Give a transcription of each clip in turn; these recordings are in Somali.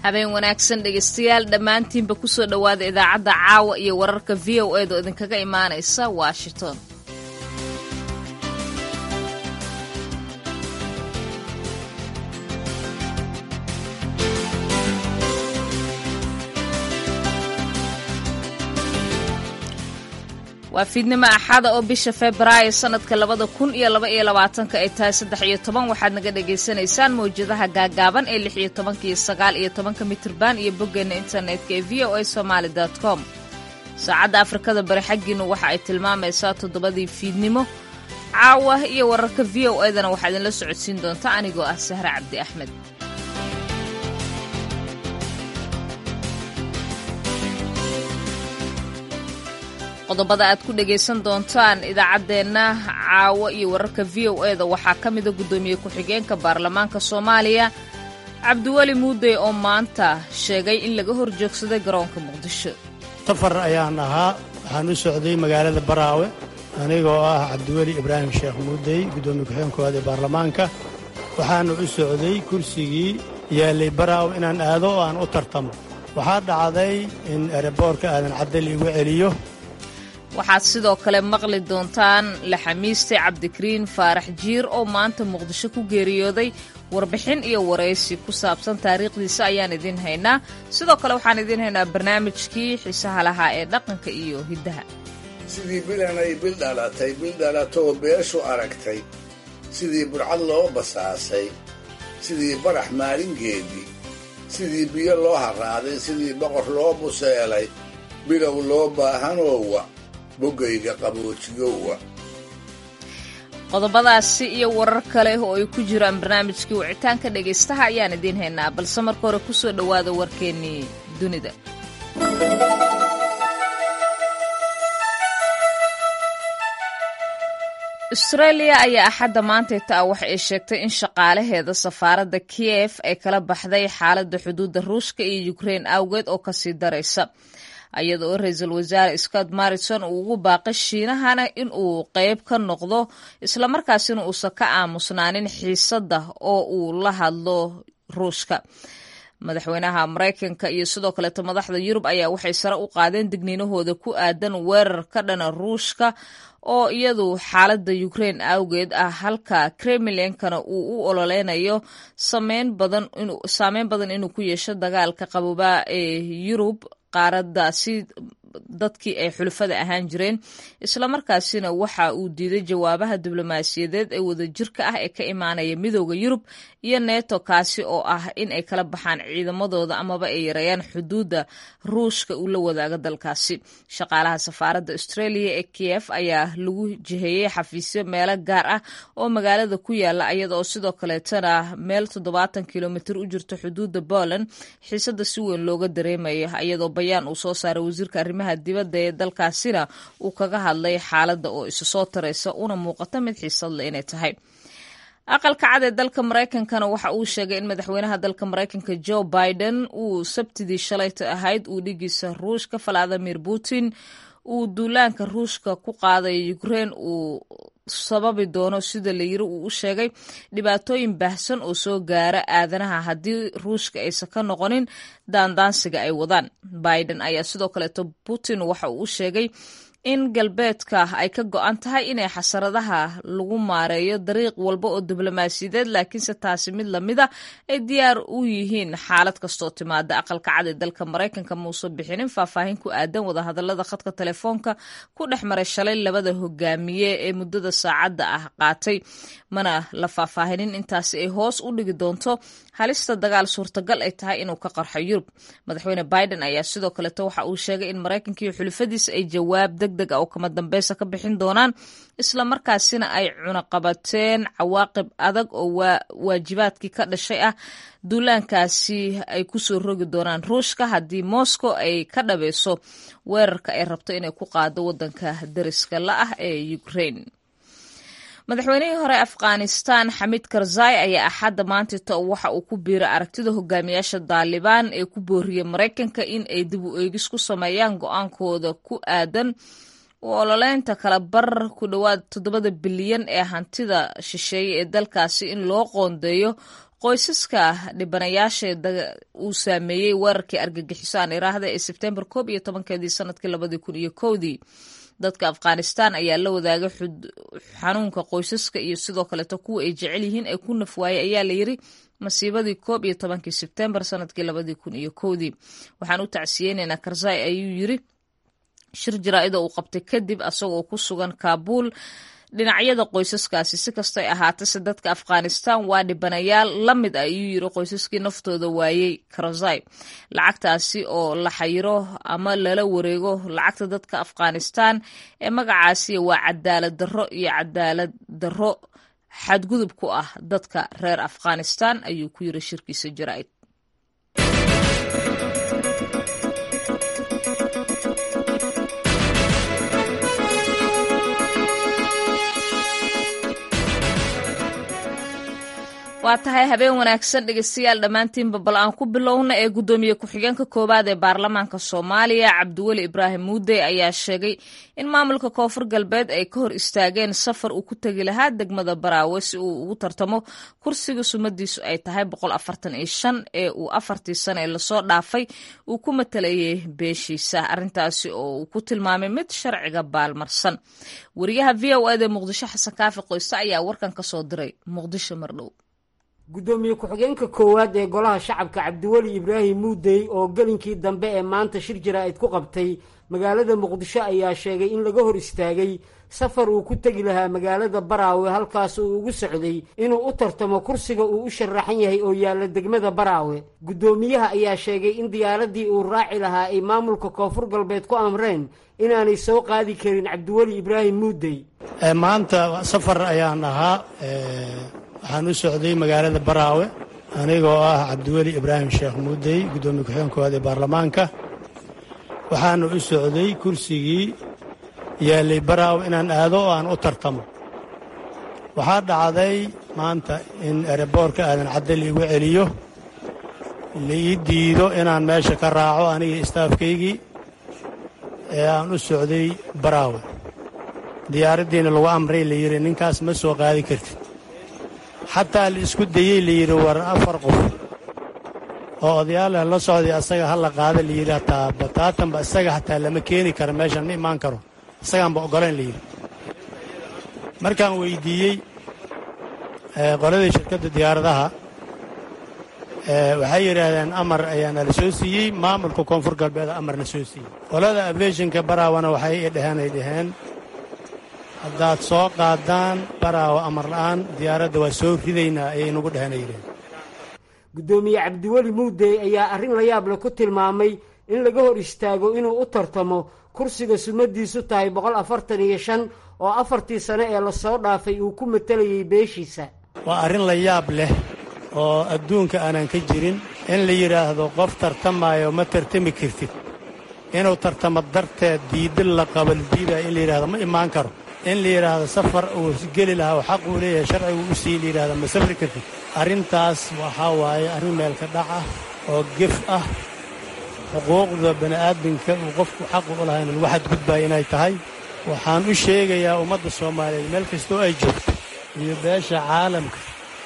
habeen wanaagsan dhegaystayaal dhammaantiinba kusoo dhowaada idaacadda caawa iyo wararka v o eed oo idinkaga imaanaysa washington waa fiidnimo axada oo bisha febraayo sanadka labada kun iyo laba iyo labaatanka ay tahay saddex iyo toban waxaad naga dhagaysanaysaan mawjadaha gaagaaban ee lix iyo tobanka iyo sagaal iyo tobanka mitirban iyo boggeena internetka ee v o a somaali com saacadda afrikada bari xaggiinu waxa ay tilmaamaysaa toddobadii fiidnimo caawa iyo wararka v o edana waxaa idinla socodsiin doonta anigoo ah sahre cabdi axmed qodobada aad ku dhagaysan doontaan idaacaddeenna caawo iyo wararka v o e da waxaa ka mida guddoomiye ku-xigeenka baarlamaanka soomaaliya cabdiweli muudey oo maanta sheegay in laga hor joogsaday garoonka muqdisho safar ayaan ahaa waxaan u socday magaalada baraawe anigoo ah cabdiweli ibraahim sheekh muudey guddoomiye ku-xigeen koowaad ee baarlamaanka waxaana u socday kursigii yaallay baraawe inaan aado oo aan u tartamo waxaa dhacday in ereboorka aadan caddal igu celiyo waxaad sidoo kale maqli doontaan laxamiiste cabdikariin faarax jiir oo maanta muqdisho ku geeriyooday warbixin iyo waraysi ku saabsan taariikhdiisa ayaan idiin haynaa sidoo kale waxaan idiin haynaa barnaamijkii xiisaha lahaa ee dhaqanka iyo hiddaha sidii bilanay bil dhalatay bil dhalatoo beeshu aragtay sidii burcad loo basaasay sidii barax maalingeedii sidii biyo loo harraaday sidii boqor loo buseelay bilow loo baahanoowa boggayga qaboojiyowa qodobadaasi iyo warar kale oo ay ku jiraan barnaamijkii wicitaanka dhegaystaha ayaan idiin haynaa balse marka hore ku soo dhowaada warkeennii dunida austreeliya ayaa axadda maantayta ah waxa ay sheegtay in shaqaalaheeda safaaradda kiev ay kala baxday xaaladda xuduudda ruushka iyo ukrein awgeed oo kasii daraysa iyada oo ra-iisul wasaare scott marrison uu ugu baaqay shiinahana in uu qeyb ka noqdo islamarkaasina uusan ka aamusnaanin xiisadda oo uu la hadlo ruushka madaxweynaha maraykanka iyo sidoo kaleeto madaxda yurub ayaa waxay sare u qaadeen digniinahooda ku aadan weerar ka dhana ruushka oo iyadu xaaladda ukrein awgeed ah halka kremlinkana uu u ololeynayo saameyn badan inuu ku yeesho dagaalka qaboobaa ee yurub qaaradaasi dadkii ay xulufada ahaan jireen islamarkaasina waxa uu diiday jawaabaha diblomaasiyadeed ee wadajirka ah ee ka imaanaya midooda yurub iyo neto kaasi oo ah in ay kala baxaan ciidamadooda amaba ay yareeyaan xuduudda ruushka uu la wadaago dalkaasi shaqaalaha safaaradda australia ee kiev ayaa lagu jiheeyey xafiisyo meelo gaar ah oo magaalada ku yaala iyada oo sidoo kaleetana meel toddobaatan kilomitr u jirto xuduudda poland xiisada si weyn looga dareemaya iyadoo bayaan uu soo saaray wasiirka arrimaha dibadda ee dalkaasina uu kaga hadlay xaaladda oo isu soo taraysa una muuqata mid xiisadle inay tahay aqalka cad ee dalka maraykankana waxa uu sheegay in madaxweynaha dalka maraykanka joe biden uu sabtidii shalayta ahayd uu dhigiisa ruushka valadimir putin uu duulaanka ruushka ku qaaday ukrein uu sababi doono sida la yiri uu u sheegay dhibaatooyin baahsan oo soo gaara aadanaha haddii ruushka aysan ka noqonin daandaansiga ay wadaan biden ayaa sidoo kaleeto putin waxa uu u sheegay in galbeedka ay ka go-an tahay inay xasaradaha lagu maareeyo dariiq walba oo diblomaasiyadeed laakiinse taasi mid lamida ay diyaar u yihiin xaalad kastoo timaada aqalka cad ee dalka maraykanka mausan bixinin faahfaahin ku aadan wadahadalada khadka telefoonka ku dhex maray shalay labada hogaamiye ee muddada saacadda ah qaatay mana la faahfaahinin intaasi ay hoos u dhigi doonto halista dagaal suurtagal ay tahay inuu ka qarxo yurub madaxweyne biden ayaa sidoo kaleeto waxa uu sheegay in maraykanka iyo xulufadiisa ay jawaab deg deg a oo kama dambeysa ka bixin doonaan islamarkaasina ay cunaqabateen cawaaqib adag oo waajibaadkii ka dhashay ah duulaankaasi ay kusoo rogi doonaan ruushka haddii moscow ay ka dhabeyso weerarka ay rabto inay ku qaado wadanka dariska la ah ee ukraine madaxweynihii hore afghanistan xamid karzai ayaa axadda maantita waxa uu ku biiray aragtida hogaamiyaasha daalibaan ee ku booriyey maraykanka in ay dib u eegis ku sameeyaan go-aankooda ku aadan u ololeynta kala bar ku dhowaad toddobada bilyan ee hantida shisheeye ee dalkaasi in loo qoondeeyo qoysaska dhibanayaasha uu saameeyey weerarkii argagixiso aan iraahda ee sebtembar koob iyo tobankeedii sanadkii labadii kun iyo kowdii dadka afghanistan ayaa la wadaagay xanuunka qoysaska iyo sidoo kaleeto kuwa ay jecel yihiin ee ku nafwaayey ayaa layiri masiibadii koob iyo tobankii sebtembar sanadkii labadii kun iyo kowdii waxaan u tacsiyeynaynaa karzai ayuu yiri shir jaraa-ida uu qabtay kadib asagoo ku sugan kaabuul dhinacyada qoysaskaasi si kastay ahaatase dadka afghanistan waa dhibanayaal la mid ah ayuu yiri qoysaskii naftooda waayey karzai lacagtaasi oo la xayiro ama lala wareego lacagta dadka afghanistan ee magacaasi waa cadaalad darro iyo cadaalad darro xadgudub ku ah dadka reer afghanistan ayuu ku yiri shirkiisa jaraa-id waa tahay habeen wanaagsan dhegeystayaal dhammaantiinba bal aan ku bilowna ee guddoomiye ku-xigeenka koowaad ee baarlamaanka soomaaliya cabdiweli ibraahim muudey ayaa sheegay in maamulka koonfur galbeed ay ka hor istaageen safar uu ku tegi lahaa degmada baraawe si uu ugu tartamo kursiga sumadiisu ay tahay ee uu afartii sane ee lasoo dhaafay uu ku matalayay beeshiisa arrintaasi oo uu ku tilmaamay mid sharciga baalmarsan wariyaha v o eda muqdisho xasan kaafi qoyste ayaa warkan ka soo diray muqdisho mardhow guddoomiye ku-xigeenka koowaad ee golaha shacabka cabdiweli ibraahim muudey oo gelinkii dambe ee maanta shir jaraa-id ku qabtay magaalada muqdisho ayaa sheegay in laga hor istaagay safar uu ku tegi lahaa magaalada baraawe halkaas uu ugu socday inuu u tartamo kursiga uu u sharaxan yahay oo yaalla degmada baraawe guddoomiyaha ayaa sheegay in diyaaradii uu raaci lahaa ay maamulka koonfur galbeed ku amreen inaanay soo qaadi karin cabdiweli ibraahim muudey maanta safar ayaan ahaa waxaan u socday magaalada baraawe anigoo ah cabdiweli ibraahim sheekh muudey guddoomiye ku-xigeen koowaad ee baarlamaanka waxaana u socday kursigii yaallay baraawe inaan aado oo aan u tartamo waxaa dhacday maanta in ereboorka aadan cadde liigu celiyo la ii diido inaan meesha ka raaco anigii istaafkaygii ee aan u socday baraawe diyaaraddiina lagu amray la yidhi ninkaas ma soo qaadi kartid xataa la isku dayey layidhi war afar qof oo odayaaleh la socday asaga ha la qaada layidhi hataa bataatanba isaga hataa lama keeni karo meeshan ma imaan karo isagaanba oggolayn layidhi markaan weyddiiyey qoladii shirkadda diyaaradaha waxay yidhaahdeen amar ayaana la soo siiyey maamulka koonfur galbeeda amarna soo siiyey qolada ableeshinka baraawana waxay i dheheen ay dhaheen haddaad soo qaadaan baraawo amar la'aan diyaaradda waa soo ridaynaa ayay nagu dheheen ay yidhaheen guddoomiye cabdiweli muudey ayaa arrin la yaable ku tilmaamay in laga hor istaago inuu u tartamo kursiga sumadiisu tahay boqol afartan iyo shan oo afartii sane ee lasoo dhaafay uu ku matalayay beeshiisa waa arrin la yaab leh oo adduunka aanan ka jirin in la yidhaahdo qof tartamaayo ma tartami kartid inuu tartamo darteed diidin la qabaldiidaya in la yidhahdo ma imaan karo in la yidhaahdo safar uu geli lahaa oo xaq uu leeyahay sharcigu u sii la yidhahdo ma safri kartid arrintaas waxaa waaye arrin meelka dhac ah oo gef ah xuquuqda bani'aadamka uu qofku xaqu u lahayn lagu xadgudbaya inay tahay waxaan u sheegayaa ummadda soomaaliyeed meel kastoo ay joogto iyo beesha caalamka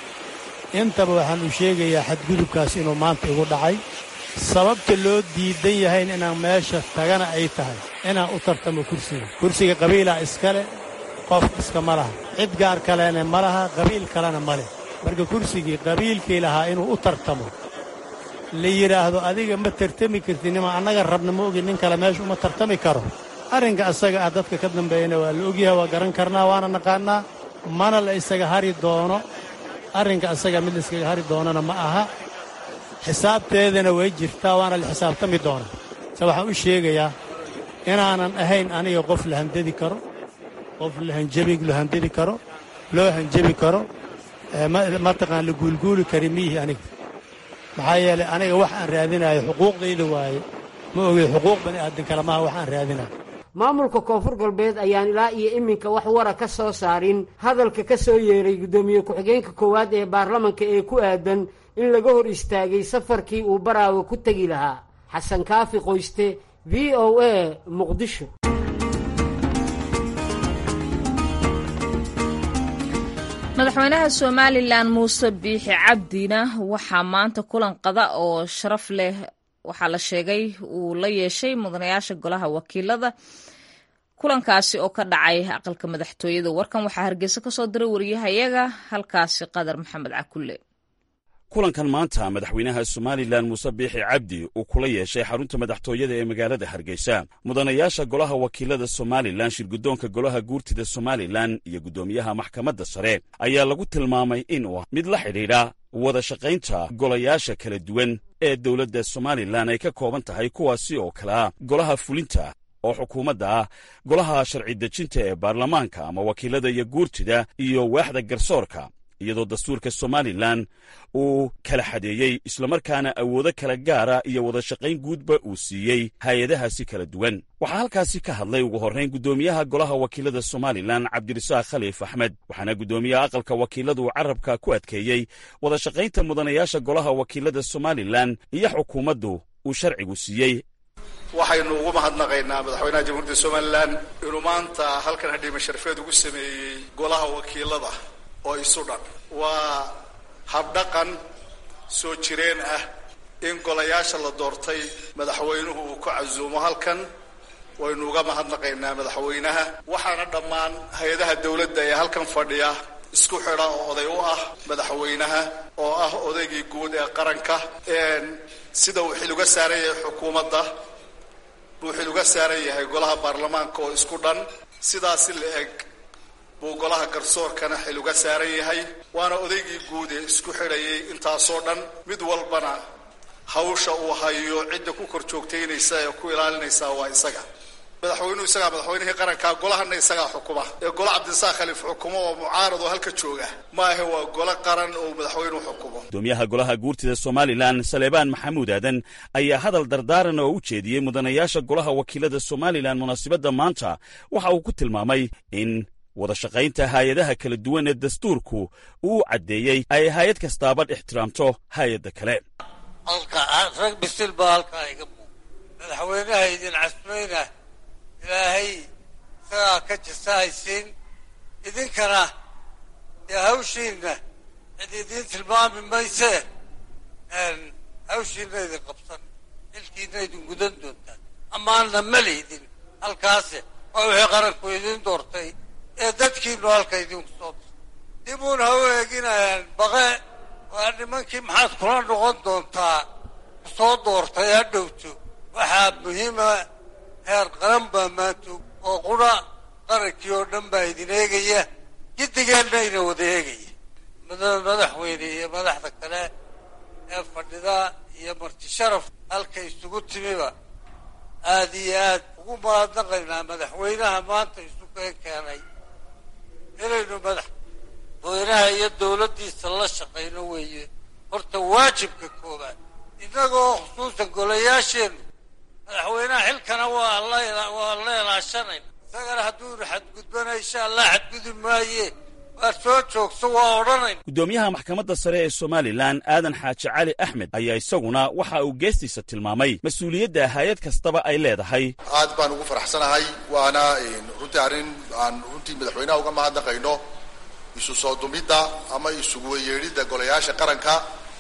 intaba waxaan u sheegayaa xadgudubkaas inuu maanta igu dhacay sababta loo diidan yahayn inaan meesha tagana ay tahay inaan u tartamo kursiga kursiga qabiilaa iskale qof iskama laha cid gaar kalena ma laha qabiil kalena ma leh marka kursigii qabiilkii lahaa inuu u tartamo la yidhaahdo adiga ma tartami kartid nima annaga rabna ma ogi nin kale meesha uma tartami karo arrinka asaga ah dadka ka dambeeyana waa la ogyahay waa garan karnaa waana naqaannaa mana la isaga hari doono arrinka asaga mid la iskaga hari doonana ma aha xisaabteedana way jirtaa waana la xisaabtami doonaa se waxaan u sheegayaa inaanan ahayn aniga qof la handadi karo qof lahanjabi la handadi karo loo hanjabi karo mataqaan la guulguuli kari miihi aniga maxaa yeelay aniga wax aan raadinayo xuquuqdayda waaye ma ogey xuquuq bani aadan kale maaha wax aan raadinayo maamulka koonfur galbeed ayaan ilaa iyo iminka wax wara ka soo saarin hadalka ka soo yeeray guddoomiye ku-xigeenka koowaad ee baarlamanka ee ku aadan in laga hor istaagay safarkii uu baraawe ku tegi lahaa xasan kaafi qoyste v o a muqdisho madaxweynaha somalilan muuse biixi cabdina waxaa maanta kulan qada oo sharaf leh waxaa la sheegay uu la yeeshay mudanayaasha golaha wakiilada kulankaasi oo ka dhacay aqalka madaxtooyada warkan waxaa hargeysa ka soo diray wariyahayaga halkaasi qadar maxamed cakulle kulankan maanta madaxweynaha somalilan muuse biixi cabdi uu kula yeeshay xarunta madaxtooyada ee magaalada hargeysa mudanayaasha golaha wakiilada somalilan shirguddoonka golaha guurtida somalilan iyo guddoomiyaha maxkamadda sare ayaa lagu tilmaamay inuu mid la xidhiidha wada shaqaynta golayaasha kala duwan ee dowladda somalilan ay ka kooban tahay kuwaasi oo kale ah golaha fulinta oo xukuumadda ah golaha sharci dejinta ee baarlamaanka ama wakiilada iyo guurtida iyo waaxda garsoorka iyadoo dastuurka somalilan uu kala xadeeyey islamarkaana awoodo kala gaara iyo wada shaqayn guudba uu siiyey hay-adahaasi kala duwan waxaa halkaasi ka hadlay ugu horrayn guddoomiyaha golaha wakiilada somalilan cabdirasaaq khaliif axmed waxaana guddoomiyaha aqalka wakiiladu carabka ku adkeeyey wada shaqaynta mudanayaasha golaha wakiilada somalilan iyo xukuumaddu uu sharcigu siiyey waxaynu ugu mahadnaqaynaa madaxweynaha jamhuuriyadda somalilan inuu maanta halkan hadhiima sharfeed ugu sameeyey golaha wakiilada oo isu dhan waa habdhaqan soo jireen ah in golayaasha la doortay madaxweynuhu uu ku casuumo halkan waynu uga mahadnaqaynaa madaxweynaha waxaana dhammaan hay-adaha dowladda ee halkan fadhiya isku xidha oo oday u ah madaxweynaha oo ah odaygii guud ee qaranka sida uu xil uga saaran yahay xukuumadda buu xil uga saaran yahay golaha baarlamaanka oo isku dhan sidaasi la eg buu golaha garsoorkana xil uga saaran yahay waana odaygii guud ee isku xidhayay intaasoo dhan mid walbana hawsha uu hayo cidda ku kor joogtaynaysa ee ku ilaalinaysa waa isaga madaxweynuhu isagaa madaxweynihii qarankaa golahana isagaa xukuma ee golo cabdisaaq khaliif xukumo oo mucaarad oo halka jooga maahe waa golo qaran oo madaxweynuhu xukumo gudoomiyaha golaha guurtida somalilan saleebaan maxamuud aadan ayaa hadal dardaaran oo u jeediyey mudanayaasha golaha wakiilada somalilan munaasibadda maanta waxa uu ku tilmaamay in wada shaqaynta hay-adaha kala duwan ee dastuurku uu caddeeyey ay hay-ad kastaabadh ixtiraamto hay-adda kale rag bisil baa halkaa iga muuq madaxweynaha idin casmayna ilaahay isagaa ka jasahaysiin idinkana dee hawshiinna cid idiin tilmaami maysee hawshiinna idin qabsan xilkiina idin gudan doontaan amaanna ma lihdin halkaase waa wixii qaranku idiin doortay ee dadkiinu halka idinku soo dir dibuun ha u eeginayaan baqe waa nimankii maxaad kula noqon doontaa ku soo doortay ha dhowto waxaa muhiima heer qaran baa maanta oo qura qarankii oo dhan baa idin eegaya giddigeenna ina wada eegaya madaxweyne iyo madaxda kale ee fadhida iyo marti sharaf halka isugu timiba aad iyo aad ugu mahadnaqaynaa madaxweynaha maanta isu keen keenay inaynu madaxweynaha iyo dowladdiisa la shaqayno weeye horta waajibka koobaad innagoo khusuusan golayaasheennu madaxweynaha xilkana waa waa la ilaashanayna isagana hadduunu xadgudbana insha allah xadgudi maaye waa soo joogso waa odhanayna guddoomiyaha maxkamadda sare ee somalilan aadan xaaji cali axmed ayaa isaguna waxa uu geestiisa tilmaamay mas-uuliyadda hay-ad kastaba ay leedahay aad baan ugu faraxsanahay waana runtii arrin aan runtii madaxweynaha uga mahadnaqayno isu soo dumidda ama isugu weyeedhidda golayaasha qaranka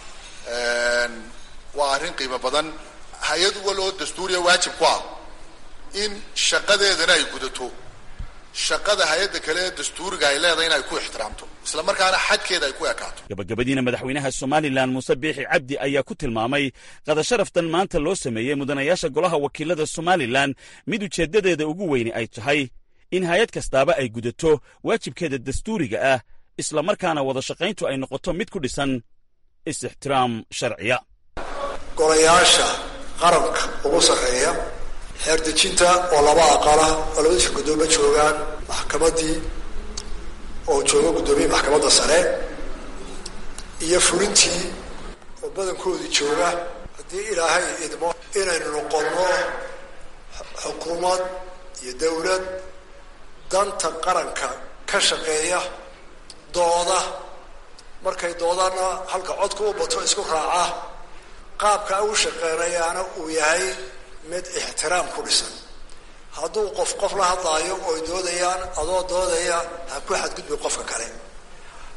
waa arrin qiimo badan hay-ad wal oo dastuuriya waajib ku ah in shaqadeedana ay gudato shaqada hay-adda kale ee dastuuriga ay leedahay in ay ku ixtiraamto isla markaana xadkeeda ay ku ekaato gabagabadiina madaxweynaha somalilan muuse biixi cabdi ayaa ku tilmaamay qadasharaftan maanta loo sameeyey mudanayaasha golaha wakiilada somalilan mid ujeeddadeeda ugu weyni ay tahay in hay-ad kastaaba ay gudato waajibkeeda dastuuriga ah isla markaana wada shaqayntu ay noqoto mid ku dhisan is-ixtiraam sharciya golayaasha qaranka ugu sarreeya xeerdejinta oo laba aqala oo labadiisa guddoomo joogaan maxkamaddii oo jooga guddoomiyii maxkamadda sare iyo fulintii oo badankoodii jooga haddii ilaahay idmo inaynu noqonno xukuumad iyo dawlad danta qaranka ka shaqeeya dooda markay doodaanna halka codka u bato isku raaca qaabka u shaqeynayaana uu yahay mid ixtiraam ku dhisan hadduu qof qof la hadlaayo ooy doodayaan adoo doodaya ha ku xadgudbi qofka kale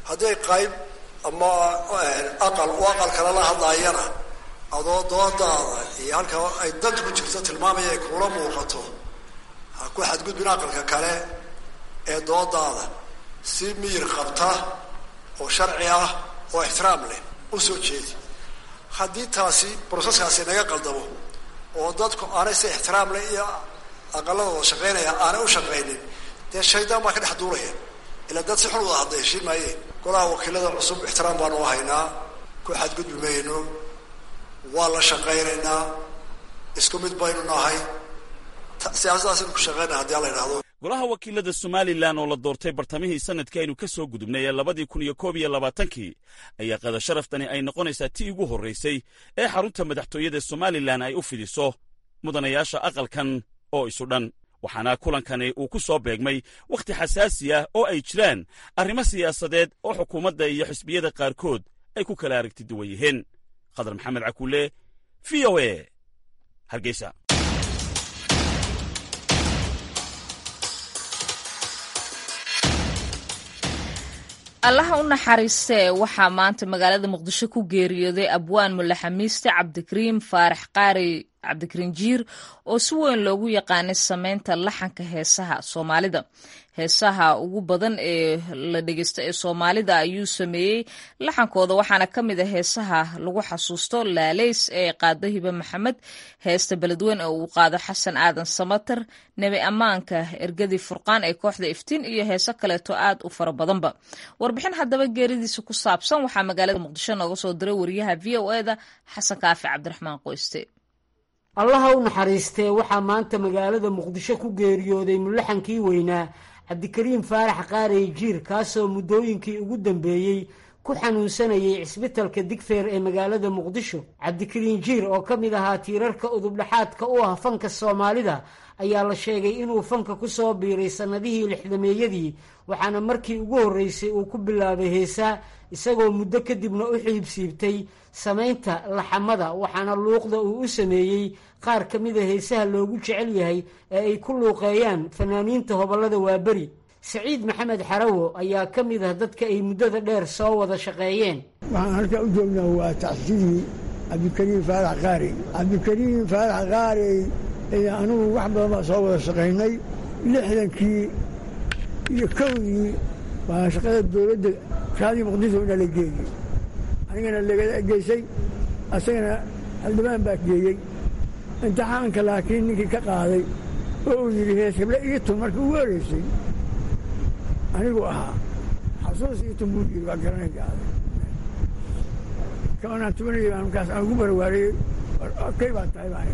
hadday qayb ama aqal u aqal kale la hadlaayana adoo doodaada iyo halka ay danta ku jirto tilmaamaya ay kuula muuqato ha ku xadgudbin aqalka kale ee doodaada si miyir qabta oo sharci ah oo ixtiraam leh u soo jeedi haddii taasi broseskaasi naga qaldamo oo dadku aanay si ixtiraam leh iyo aqaladooda shaqaynaya aanay u shaqaynin dee shaydaan baa ka dhex duulaya ilaa dad si xun wada hadla heshiin maayeen golaha wakiilada cusub ixtiraam baanu haynaa ku xadgudbi mayno waa la shaqaynaynaa isku mid baynu nahay siyaasadaasaynu ku shaqaynaa haddii ala idhahdo golaha wakiilada somalilan oo la doortay bartamihii sanadkii aynu ka soo gudubnay ee labadii kun iyo koob iyo labaatankii ayaa qada sharaftani ay noqonaysaa tii ugu horraysay ee xarunta madaxtooyada somalilan ay u fidiso mudanayaasha aqalkan oo isu dhan waxaana kulankani uu ku soo beegmay wakhti xasaasi ah oo ay jiraan arrimo siyaasadeed oo xukuumadda iyo xisbiyada qaarkood ay ku kala aragti duwan yihiin khadar maxamed cakuule v o e hargeysa allaha u naxariistee waxaa maanta magaalada muqdisho ku geeriyooday abwaan mulaxamiiste cabdikariim faarax qaari cabdikariin jiir oo si weyn loogu yaqaanay sameynta laxanka heesaha soomaalida heesaha ugu badan ee la dhegeysto ee soomaalida ayuu sameeyey laxankooda waxaana ka mid a heesaha lagu xasuusto laaleys ee qaado hibe maxamed heesta beledweyn oo uu qaado xasan aadan samater nebi ammaanka ergadii furqaan ee kooxda iftiin iyo heeso kaleeto aad u fara badanba warbixin haddaba geeridiisa ku saabsan waxaa magaalada muqdisho nooga soo diray wariyaha v o e da xasan kaafi cabdiraxmaan qoyste allaha u naxariistee waxaa maanta magaalada muqdisho ku geeriyooday mulaxankii weynaa cabdikariim faarax qaarey jiir kaasoo muddooyinkii ugu dambeeyey ku xanuunsanayay cisbitalka digfeer ee magaalada muqdisho cabdikariin jiir oo ka mid ahaa tiirarka udubdhaxaadka u ah fanka soomaalida ayaa la sheegay inuu fanka ku soo biiray sannadihii lixdameeyadii waxaana markii ugu horreysay uu ku bilaabay heesaa isagoo muddo kadibna u xiibsiibtay samaynta laxamada waxaana luuqda uu u sameeyey qaar ka mida heesaha loogu jecel yahay ee ay ku luuqeeyaan fanaaniinta hobollada waaberi saciid maxamed xarawo ayaa ka mid ah dadka ay muddada dheer soo wada shaqeeyeen waxaan halkaa u joognaa waa tacsidii cabdikariim faarax qaarey cabdikariim faarax qaarey anugu wax badan baa soo wada shaqaynay lixdankii iyo kowdii waa shaqada dowladda raadii muqdisho ina la geeyey anigana laga geysay asagana xildhibaan baa geeyey imtixaanka laakiin ninkii ka qaaday oo uu yidhi hees heble ii tun markii ugu horeysay anigu ahaa xasuus ii tun buu yidhi waa garanay gaaday kaanaan tubanayay baan markaas aan ugu barwaariyey kay baa tahay baan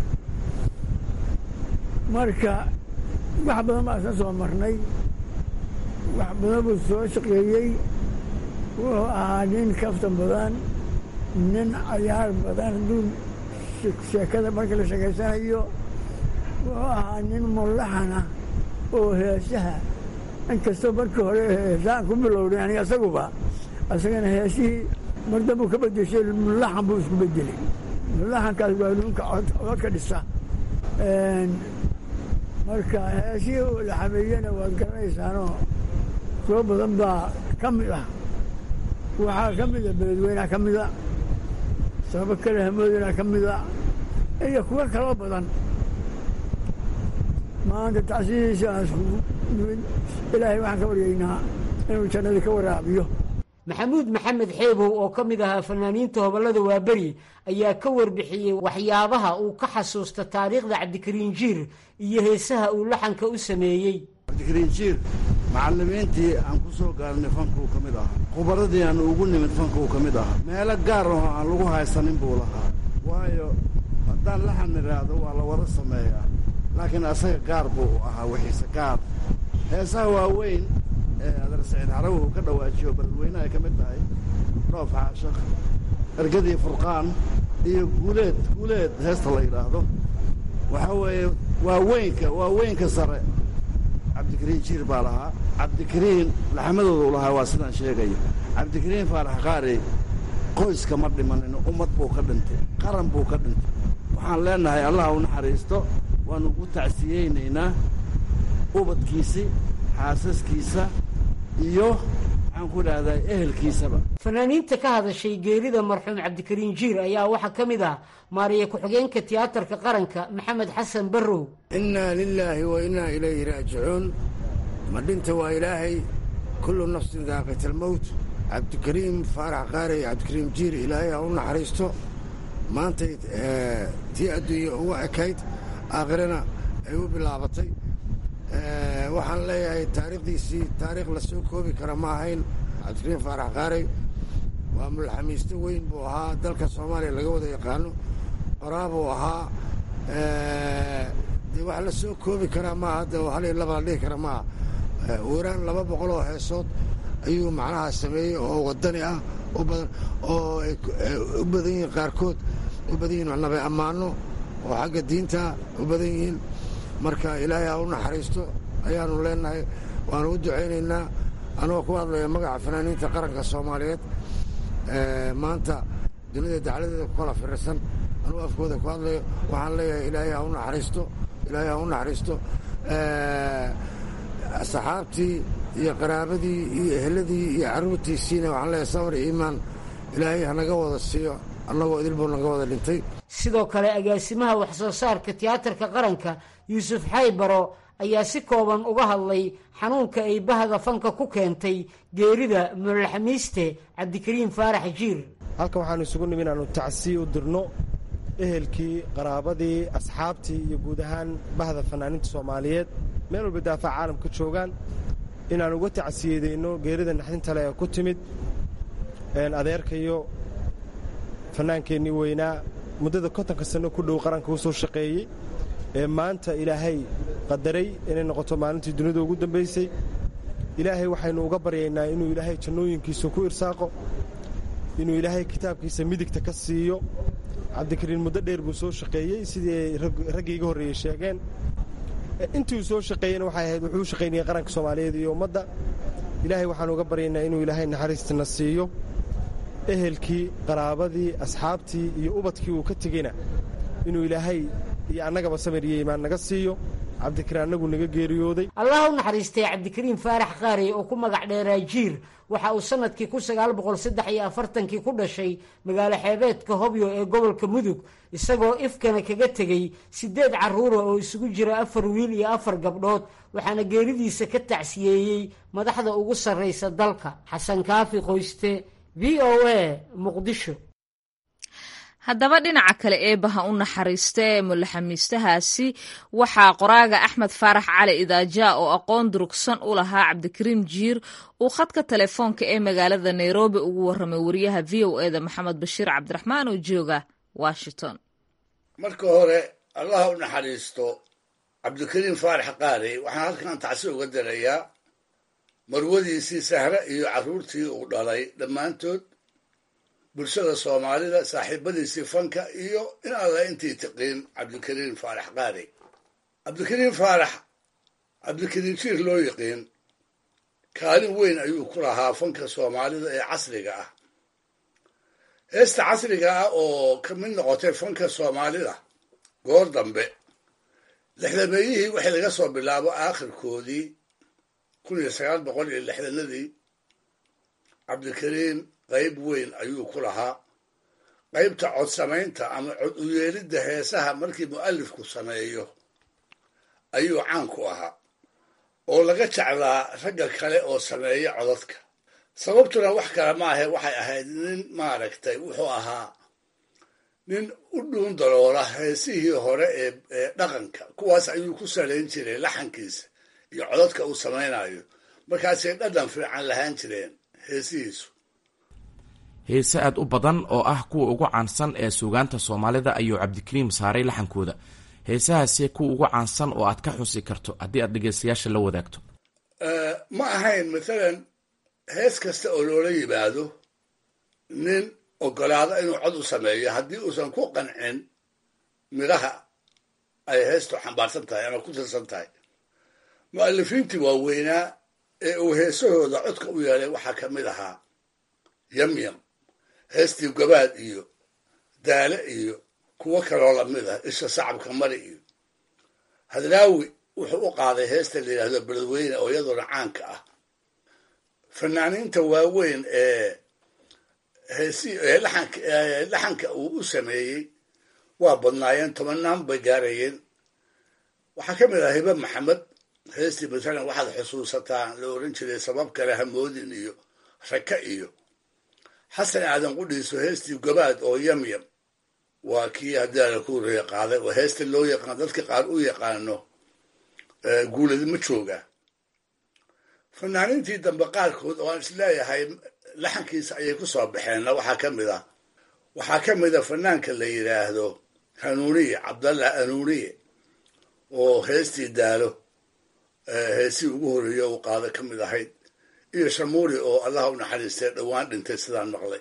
marka wax badan baa isla soo marnay wax badan buu soo shaqeeyey wuxuu ahaa nin kaftan badan nin cayaar badan hadduu sheekada marka la sheekaysanayo wuxuu ahaa nin mullaxana oo heesaha inkastoo markii hore heesaan ku bilowday aniga isaguba isagana heesihii mar dambuu ka bedeshay mullaxan buu isku bedelay mullaxankaas waa nuunka codka dhisa marka heesihii uu la xameeyena waad garanaysaanoo soo badan baa ka mid ah waxaa ka mida beledweynaa ka mida sababo kale hamoodinaa ka mida iyo kuwo kaloo badan maanta tacsidiisa aan iskugu nimid ilaahay waxaan ka waryaynaa inuu jannadii ka waraabiyo maxamuud maxamed xeebow oo ka mid ahaa fanaaniinta hobollada waaberi ayaa ka warbixiyey waxyaabaha uu ka xasuusta taariikhda cabdikariin jiir iyo heesaha uu laxanka u sameeyey cabdikariin jiir macallimiintii aan ku soo gaarnay fanka uu ka mid ahaa khubaradii aan ugu nimid fanka uu ka mid ahaa meelo gaar ahoo aan lagu haysanin buu lahaa waayo haddaan laxan idhaahdo waa la wada sameeyaa laakiin asaga gaar buu ahaa wixiise gaar heesaha waaweyn ee adar saciid xarawi uu ka dhawaajiyo beledweyne ay ka mid tahay dhoof xaashakh ergadii furqaan iyo guuleed guuleed heesta la yidhaahdo waxaa weeye waaweynka waaweynka sare cabdikariin jiir baa lahaa cabdikariin laxamadooda u lahaa waa sidaan sheegayo cabdikariin faarax qaari qoyska ma dhimanin ummad buu ka dhintay qaran buu ka dhintay waxaan leenahay allah u naxariisto waannu ugu tacsiyeynaynaa ubadkiisii xaasaskiisa iyo maxaan ku idhahdaa ehelkiisaba fanaaniinta ka hadashay geerida marxuum cabdikariin jiir ayaa waxaa ka mid ah maariya ku-xigeenka tiyaatarka qaranka maxamed xasan barrow innaa lilaahi wa innaa ilayhi raajicuun ma dhinta waa ilaahay kullu nafsin daaqitalmowt cabdikariim faarax qaarey cabdikariim jiir ilaahay ha u naxariisto maantay tii adduunya uga ekayd aakhirana ay u bilaabatay waxaan leeyahay taariikhdiisii taariikh la soo koobi kara ma ahayn cabdikariim faarax qaarey waa mulxamiisto weyn buu ahaa dalka soomaaliya laga wada yaqaano qoraabuu ahaa dee wax la soo koobi karaa maaha hadda hal iyo laba la dhihi kara maaha weeraan laba boqol oo heesood ayuu macnaha sameeyey oo wadani ah u badan oo ay u badan yihiin qaarkood u badan yihiin nabe ammaano oo xagga diinta u badan yihiin marka ilaahay ha u naxariisto ayaanu leenahay waanu u ducaynaynaa anagoo ku hadlaya magaca fanaaniinta qaranka soomaaliyeed maanta dunida dacladeeda ku kala firirsan anugu afkooda ku hadlayo waxaan leeyahay ilaahay ha u naxariisto ilaahay ha u naxariisto saxaabtii iyo qaraabadii iyo eheladii iyo carruurtiisiina waxaan leeyahay samar iyo iimaan ilaahay hanaga wada siiyo annagoo idilbuu naga wada dhintay sidoo kale agaasimaha waxsoo saarka tiyaatarka qaranka yuusuf xaybaro ayaa si kooban uga hadlay xanuunka ay bahda fanka ku keentay geerida mulolxamiiste cabdikariim faarax jiir halkan waxaanu isugu nimi inaannu tacsiy u dirno ehelkii qaraabadii asxaabtii iyo guud ahaan bahda fanaaniinta soomaaliyeed meel walba daafaca caalamka joogaan inaan uga tacsiyadeyno geerida naxdinta le ee ku timid adeerkayo fannaankeennii weynaa muddada kontonka sanno ku dhow qaranka u soo shaqeeyey ee maanta ilaahay qadaray inay noqoto maalintii dunida ugu dambaysay ilaahay waxaynu uga baryaynaa inuu ilaahay jannooyinkiisa ku irsaaqo inuu ilaahay kitaabkiisa midigta ka siiyo cabdikariin muddo dheer buu soo shaqeeyey sidii ay raggii iga horreeyey sheegeen intii uu soo shaqeeyeyna waxay ahayd wuxuu u shaqaynayay qaranka soomaaliyeed iyo ummadda ilaahay waxaanu uga baryaynaa inuu ilaahay naxariistina siiyo ehelkii qaraabadii asxaabtii iyo ubadkii uu ka tegeyna inuu ilaahay iyo annagaba samir iyo iimaan naga siiyo cabdikariin annagu naga geeriyooday allah u naxariistay cabdikariim faarax qaarey oo ku magac dheeraa jiir waxa uu sannadkii kun sagaal boqol saddex iyo afartankii ku dhashay magaalo xeebeedka hobyo ee gobolka mudug isagoo ifkana kaga tegey siddeed carruura oo isugu jira afar wiil iyo afar gabdhood waxaana geeridiisa ka tacsiyeeyey madaxda ugu sarraysa dalka xasan kaafi qoyste v o a muqdisho haddaba dhinaca kale eebaha u naxariista ee mulaxamiistahaasi waxaa qoraaga axmed faarax cali idaaja oo aqoon durugsan u lahaa cabdikariim jiir uu khadka telefoonka ee magaalada nairobi ugu warramay wariyaha v o eda maxamed bashiir cabdiraxmaan oo jooga washington marka hore allaha u naxariisto cabdikariim faarax qaarey waxaan halkan tacsi uga darayaa marwadiisii sahre iyo carruurtii uu dhalay dhammaantood bulshada soomaalida saaxiibadiisii fanka iyo in alla intii tiqiin cabdikariim faarax qaarey cabdikariim faarax cabdikariim jiir loo yiqiin kaalin weyn ayuu ku lahaa fanka soomaalida ee casriga ah heesta casriga ah oo ka mid noqotay fanka soomaalida goor dambe lixdameeyihii waxay laga soo bilaabo aakhirkoodii kun iyo sagaal boqol iyo lixdanadii cabdikariim qayb weyn ayuu ku lahaa qaybta cod samaynta ama cod u yeelidda heesaha markii mu'alifku sameeyo ayuu caan ku ahaa oo laga jeclaa ragga kale oo sameeya codadka sababtuna wax kale maahe waxay ahayd nin maaragtay wuxuu ahaa nin u dhuun daloola heesihii hore ee ee dhaqanka kuwaas ayuu ku salayn jiray laxankiisa iyo codadka uu samaynayo markaasay dhadhan fiican lahaan jireen heesihiisu heese aad u badan oo ah kuwa ugu caansan ee suugaanta soomaalida ayuu cabdikariim saaray laxankooda heesahaasi kuwa ugu caansan oo aad ka xusi karto haddii aad dhegeystayaasha la wadaagto ma ahayn mathalan hees kasta oo loola yimaado nin ogolaado inuu cod u sameeyo haddii uusan ku qancin midhaha ay heestu xambaarsan tahay ama ku tirsan tahay mu'alifiintii waaweynaa ee uu heesahooda codka u yeelay waxaa ka mid ahaa yamyam heestii gabaad iyo daale iyo kuwo kaloo lamid ah isha sacabka mari iyo hadraawi wuxuu u qaaday heesta la yidhaahdo beledweyne oo iyadoona caanka ah fanaaniinta waaweyn ee heesi ee laxanka ee laxanka uu u sameeyey waa badnaayeen tobanaan bay gaarayeen waxaa ka mid ah hibe maxamed heestii matalan waxaad xusuusataa la oran jiray sabab kale hamoodin iyo raka iyo xasan aadan qudhiiso heestii gobaad oo yamyam waa kii haddii ala ku horeeye qaaday oo heesta loo yaqaan dadka qaar u yaqaano guuladima jooga fanaaniintii dambe qaarkood oo aan isleeyahay laxankiisa ayay ku soo baxeenna waxaa ka mid ah waxaa ka mid a fanaanka la yidhaahdo hanuuniye cabdallah hanuuniye oo heestii daalo heesii ugu horeeye uu qaada ka mid ahayd iyo shamuuri oo allaha u naxariistay dhowaan dhintay sidaan maqlay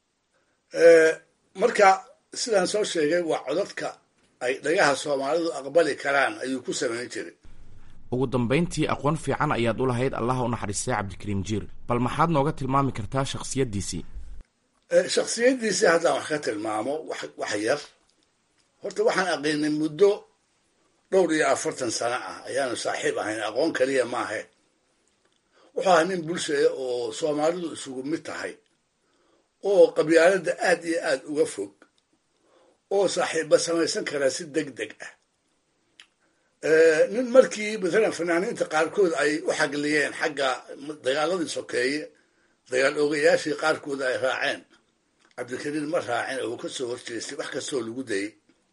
marka sidaan soo sheegay waa codadka ay dhagaha soomaalidu aqbali karaan ayuu ku samayn jiray ugu dambayntii aqoon fiican ayaad u lahayd allaha u naxariistay cabdikariim jiir bal maxaad nooga tilmaami kartaa shakhsiyaddiisii shakhsiyaddiisii haddaan wax ka tilmaamo wax wax yar horta waxaan aqiinay muddo dhowr iyo afartan sano ah ayaanu saaxiib ahayn aqoon kaliya maahe wuxuu ahaa nin bulshaya oo soomaalidu isugu mid tahay oo qabyaaladda aad iyo aad uga fog oo saaxiibba samaysan karaa si deg deg ah nin markii matalan fanaaniinta qaarkood ay u xagliyeen xagga dagaaladii sokeeye dagaal oogayaashii qaarkood ay raaceen cabdikariin ma raacin oo ka soo horjeestay wax kastoo lagu dayay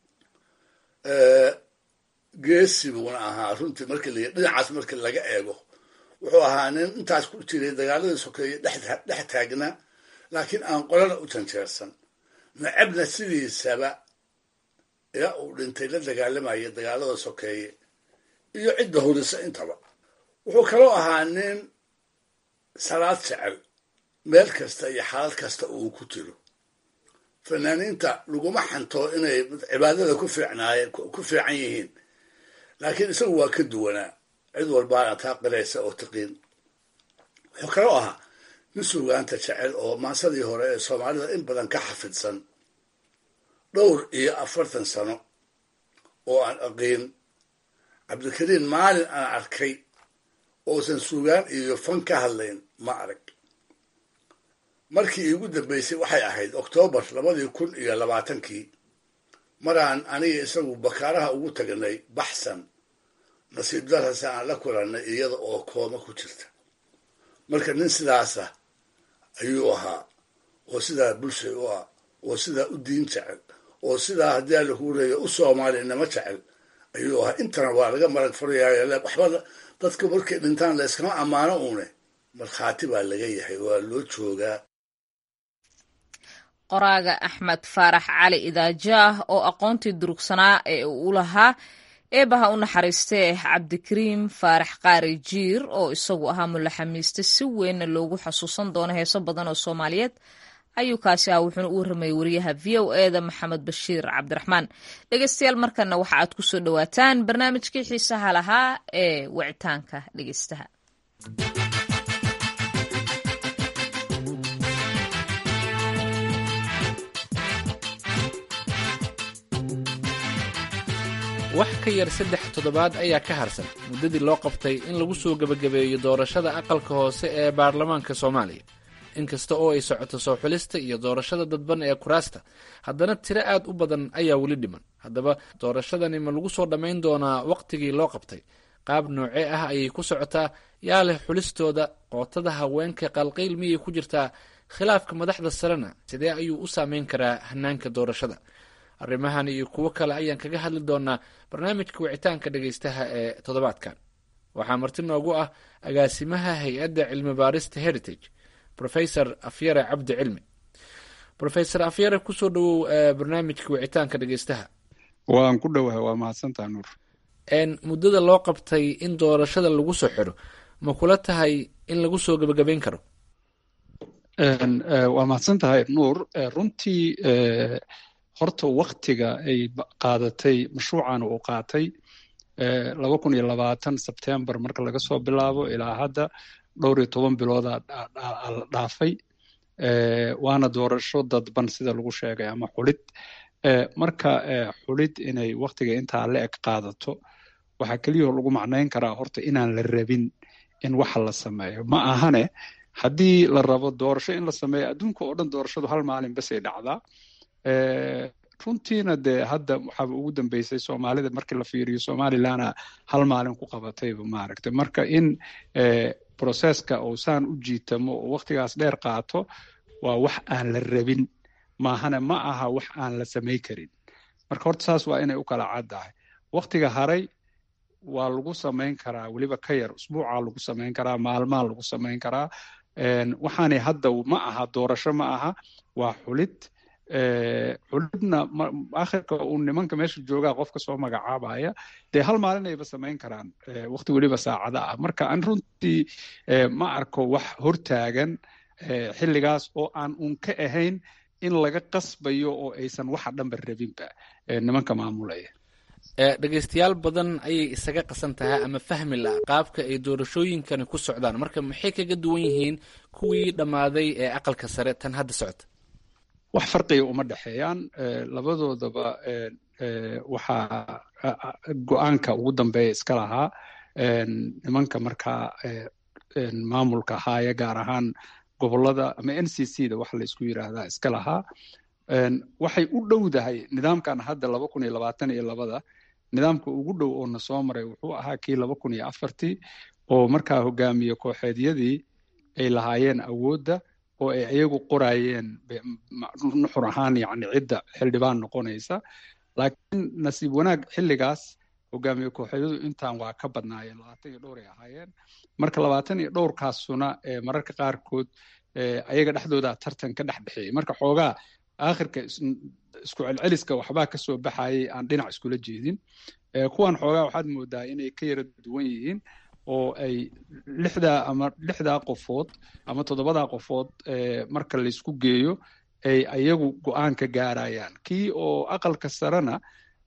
geesi buuna ahaa runtii markii la dhinacaas markii laga eego wuxuu ahaa nin intaas ku jiray dagaaladii sokeeye dhex taagnaa laakiin aan qolana u janjeersan nacabna sidiisaba ilaa uu dhintay la dagaalamaya dagaalada sokeeye iyo cidda horisa intaba wuxuu kaloo ahaa nin salaad jecel meel kasta iyo xaalad kasta uu ku jiro fanaaniinta laguma xanto inay cibaadada ku fiicnaayeen ku fiican yihiin laakiin isagu waa ka duwanaa cid walbaana taa qiraysa oo taqiin wuxuu kaloo ahaa nin suugaanta jecel oo maasadii hore ee soomaalida in badan ka xafidsan dhowr iyo afartan sano oo aan aqiin cabdikariin maalin aan arkay oosan suugaan iyo fan ka hadlayn ma arag markii iigu dambaysay waxay ahayd oktoobar labadii kun iyo labaatankii maraan aniga isagu bakaaraha ugu tagnay baxsan nasiib darase aan la kulannay iyada oo kooma ku jirta marka nin sidaasa ayuu ahaa oo sidaa bulshay u ah oo sidaa u diin jecel oo sidaa haddii alla kuu leeya u soomaalinimo jecel ayuu ahaa intana waa laga marag furayaayo waxba dadka markay dhintaan layskama ammaano uune markhaati baa laga yahay waa loo joogaa qoraaga axmed faarax cali idaajaah oo aqoontii durugsanaa ee uu lahaa eebaha u naxariistee cabdikariim faarax qaari jiir oo isagu ahaa mulaxamiiste si weynna loogu xasuusan doono heeso badan oo soomaaliyeed ayuu kaasi ah wuxuuna u warramayay wariyaha v o eda maxamed bashiir cabdiraxmaan dhegeystayaal markana waxa aad kusoo dhowaataan barnaamijkii xiisaha lahaa ee wicitaanka dhegeystaha wax ka yar saddex toddobaad ayaa ka harsan muddadii loo qabtay in lagu soo gebagabeeyo doorashada aqalka hoose ee baarlamaanka soomaaliya inkasta oo ay socoto soo xulista iyo doorashada dadban ee kuraasta haddana tiro aad u badan ayaa weli dhiman haddaba doorashadani ma lagu soo dhammayn doonaa wakhtigii loo qabtay qaab noocee ah ayay ku socotaa yaa leh xulistooda qootada haweenka qalqayl miyay ku jirtaa khilaafka madaxda sarena sidee ayuu u saameyn karaa hanaanka doorashada arrimahan iyo kuwo kale ayaan kaga hadli doonaa barnaamijka wicitaanka dhegeystaha ee toddobaadkan waxaa marti noogu ah agaasimaha hay-adda cilmi baarista heritage rofesor afyare cabdi cilmi rofesor afyare kusoo dhawow barnaamijka wicitaanka dhegeystaha waan ku dhowahay waa mahadsantaha nuur muddada loo qabtay in doorashada lagu soo xidho ma kula tahay in lagu soo gebagabeyn karo waa mahadsan tahay nuur runtii horta waktiga ay qaadatay mashruucan uu qaatay laba kun iyo labaatan sebtembar marka laga soo bilaabo ilaa hadda dhowr iyo toban bilooda la dhaafay waana doorasho dadban sida lagu sheegay ama xulid marka xulid inay waktiga intaa la eg qaadato waxaa keliyao lagu macnayn karaa horta inaan la rabin in waxa la sameeyo ma ahane haddii la rabo doorasho in la sameeyo adduunka oo dhan doorashadu hal maalin basay dhacdaa runtiina dee hadda waxaaba ugu dambeysay soomaalida markii la fiiriyo somalilana hal maalin ku qabatayba maaragtay marka in processka uu saan u jiitamo oo waktigaas dheer qaato waa wax aan la rabin maahana ma aha wax aan la samay karin marka horta saas waa inay u kala caddahay waktiga haray waa lagu samayn karaa weliba ka yar usbuucaa lagu samayn karaa maalmaa lagu samayn karaa waxaanay hadda ma aha doorasho ma aha waa xulid xulidna akhirka uu nimanka meesha joogaa qofka soo magacaabaya dee hal maalin ayba samayn karaan wakti weliba saacada ah marka aan runtii ma arko wax hortaagan xilligaas oo aan un ka ahayn in laga qasbayo oo aysan waxa dhanba rabinba nimanka maamulaya dhegaystayaal badan ayay isaga qasan tahay ama fahmi la qaabka ay doorashooyinkani ku socdaan marka maxay kaga duwan yihiin kuwii dhammaaday ee aqalka sare tan hadda socota wax farqiga uma dhexeeyaan labadoodaba waxaa go-aanka ugu dambeeya iska lahaa nimanka markaa maamulka haaya gaar ahaan gobolada ama n c c da waxa la isku yiraahdaa iska lahaa waxay u dhowdahay nidaamkan hadda laba kun iyo labaatan iyo labada nidaamka ugu dhow oo na soo maray wuxuu ahaa kii laba kun iyo afartii oo markaa hogaamiye kooxeedyadii ay lahaayeen awoodda oo ay iyagu qoraayeen nuxur ahaan yani cidda xildhibaan noqonaysa laakiin nasiib wanaag xilligaas hogaamiye kooxeedyadu intaan waa ka badnaayeen labaatan iyo dhowr ay ahaayeen marka labaatan iyo dhowrkaasuna mararka qaarkood ayaga dhexdooda tartan ka dhex dhexeeyey marka xoogaa aakhirka isku celceliska waxbaa ka soo baxayay aan dhinac iskula jeedin kuwan xoogaa waxaad moodaa inay ka yara duwan yihiin oo ay lixdaa ama lixdaa qofood ama toddobadaa qofood marka laysku geeyo ay ayagu go-aan ka gaarayaan kii oo aqalka sarena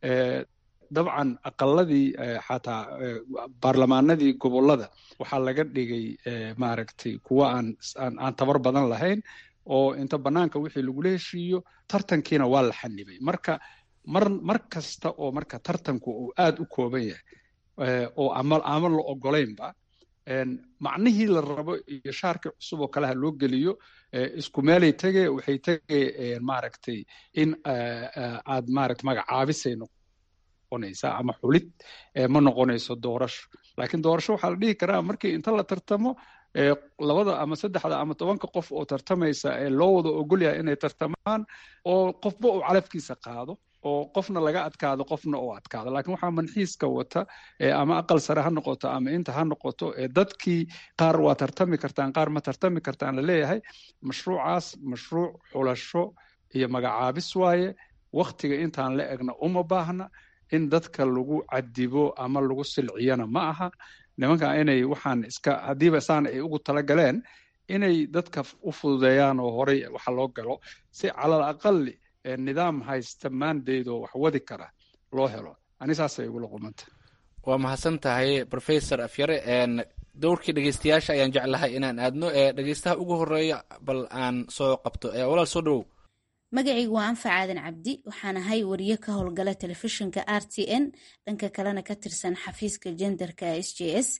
dabcan aqaladii xataa baarlamaanadii gobolada waxaa laga dhigay maaragtay kuwa aan aan tabar badan lahayn oo inta banaanka wixii lagula heshiiyo tartankiina waa la xanibay marka mar mar kasta oo marka tartanku uu aad u kooban yahay oo ama ama la ogolaynba macnihii la rabo iyo shaarkii cusub oo kaleha loo geliyo isku meelay tege waxay tege maaragtay in aad maaragta magacaabisay noqonaysaa ama xulid ma noqonayso doorasho laakiin doorasho waxaa la dhihi karaa markii inta la tartamo labada ama saddexda ama tobanka qof oo tartamaysa ee loo wada ogolyahay inay tartamaan oo qofba uu calafkiisa qaado oo qofna laga adkaado qofna uu adkaado laakiin waxaa manxiiska wata ama aqal sare ha noqoto ama inta ha noqoto dadkii qaar waa tartami kartaan qaar ma tartami kartaan la leeyahay mashruucaas mashruuc xulasho iyo magacaabis waaye waktiga intaan la egna uma baahna in dadka lagu cadibo ama lagu silciyana ma aha nimanka inay waxaan iska haddiiba saan ay ugu talagaleen inay dadka u fududeeyaan oo horey waxa loo galo si calal aqali nidaam haysta maandeydoo wax wadi kara loo helo ani saasay igula qumanta waa mahadsan tahay professor afyare dowrkii dhegeystayaasha ayaan jeclahay inaan aadno ee dhegeystaha ugu horeeya bal aan soo qabto walaal soo dhowow magacaygu waa anfac aadan cabdi waxaan ahay wariye ka howlgala telefishinka r t n dhanka kalena ka tirsan xafiiska jenderka s j s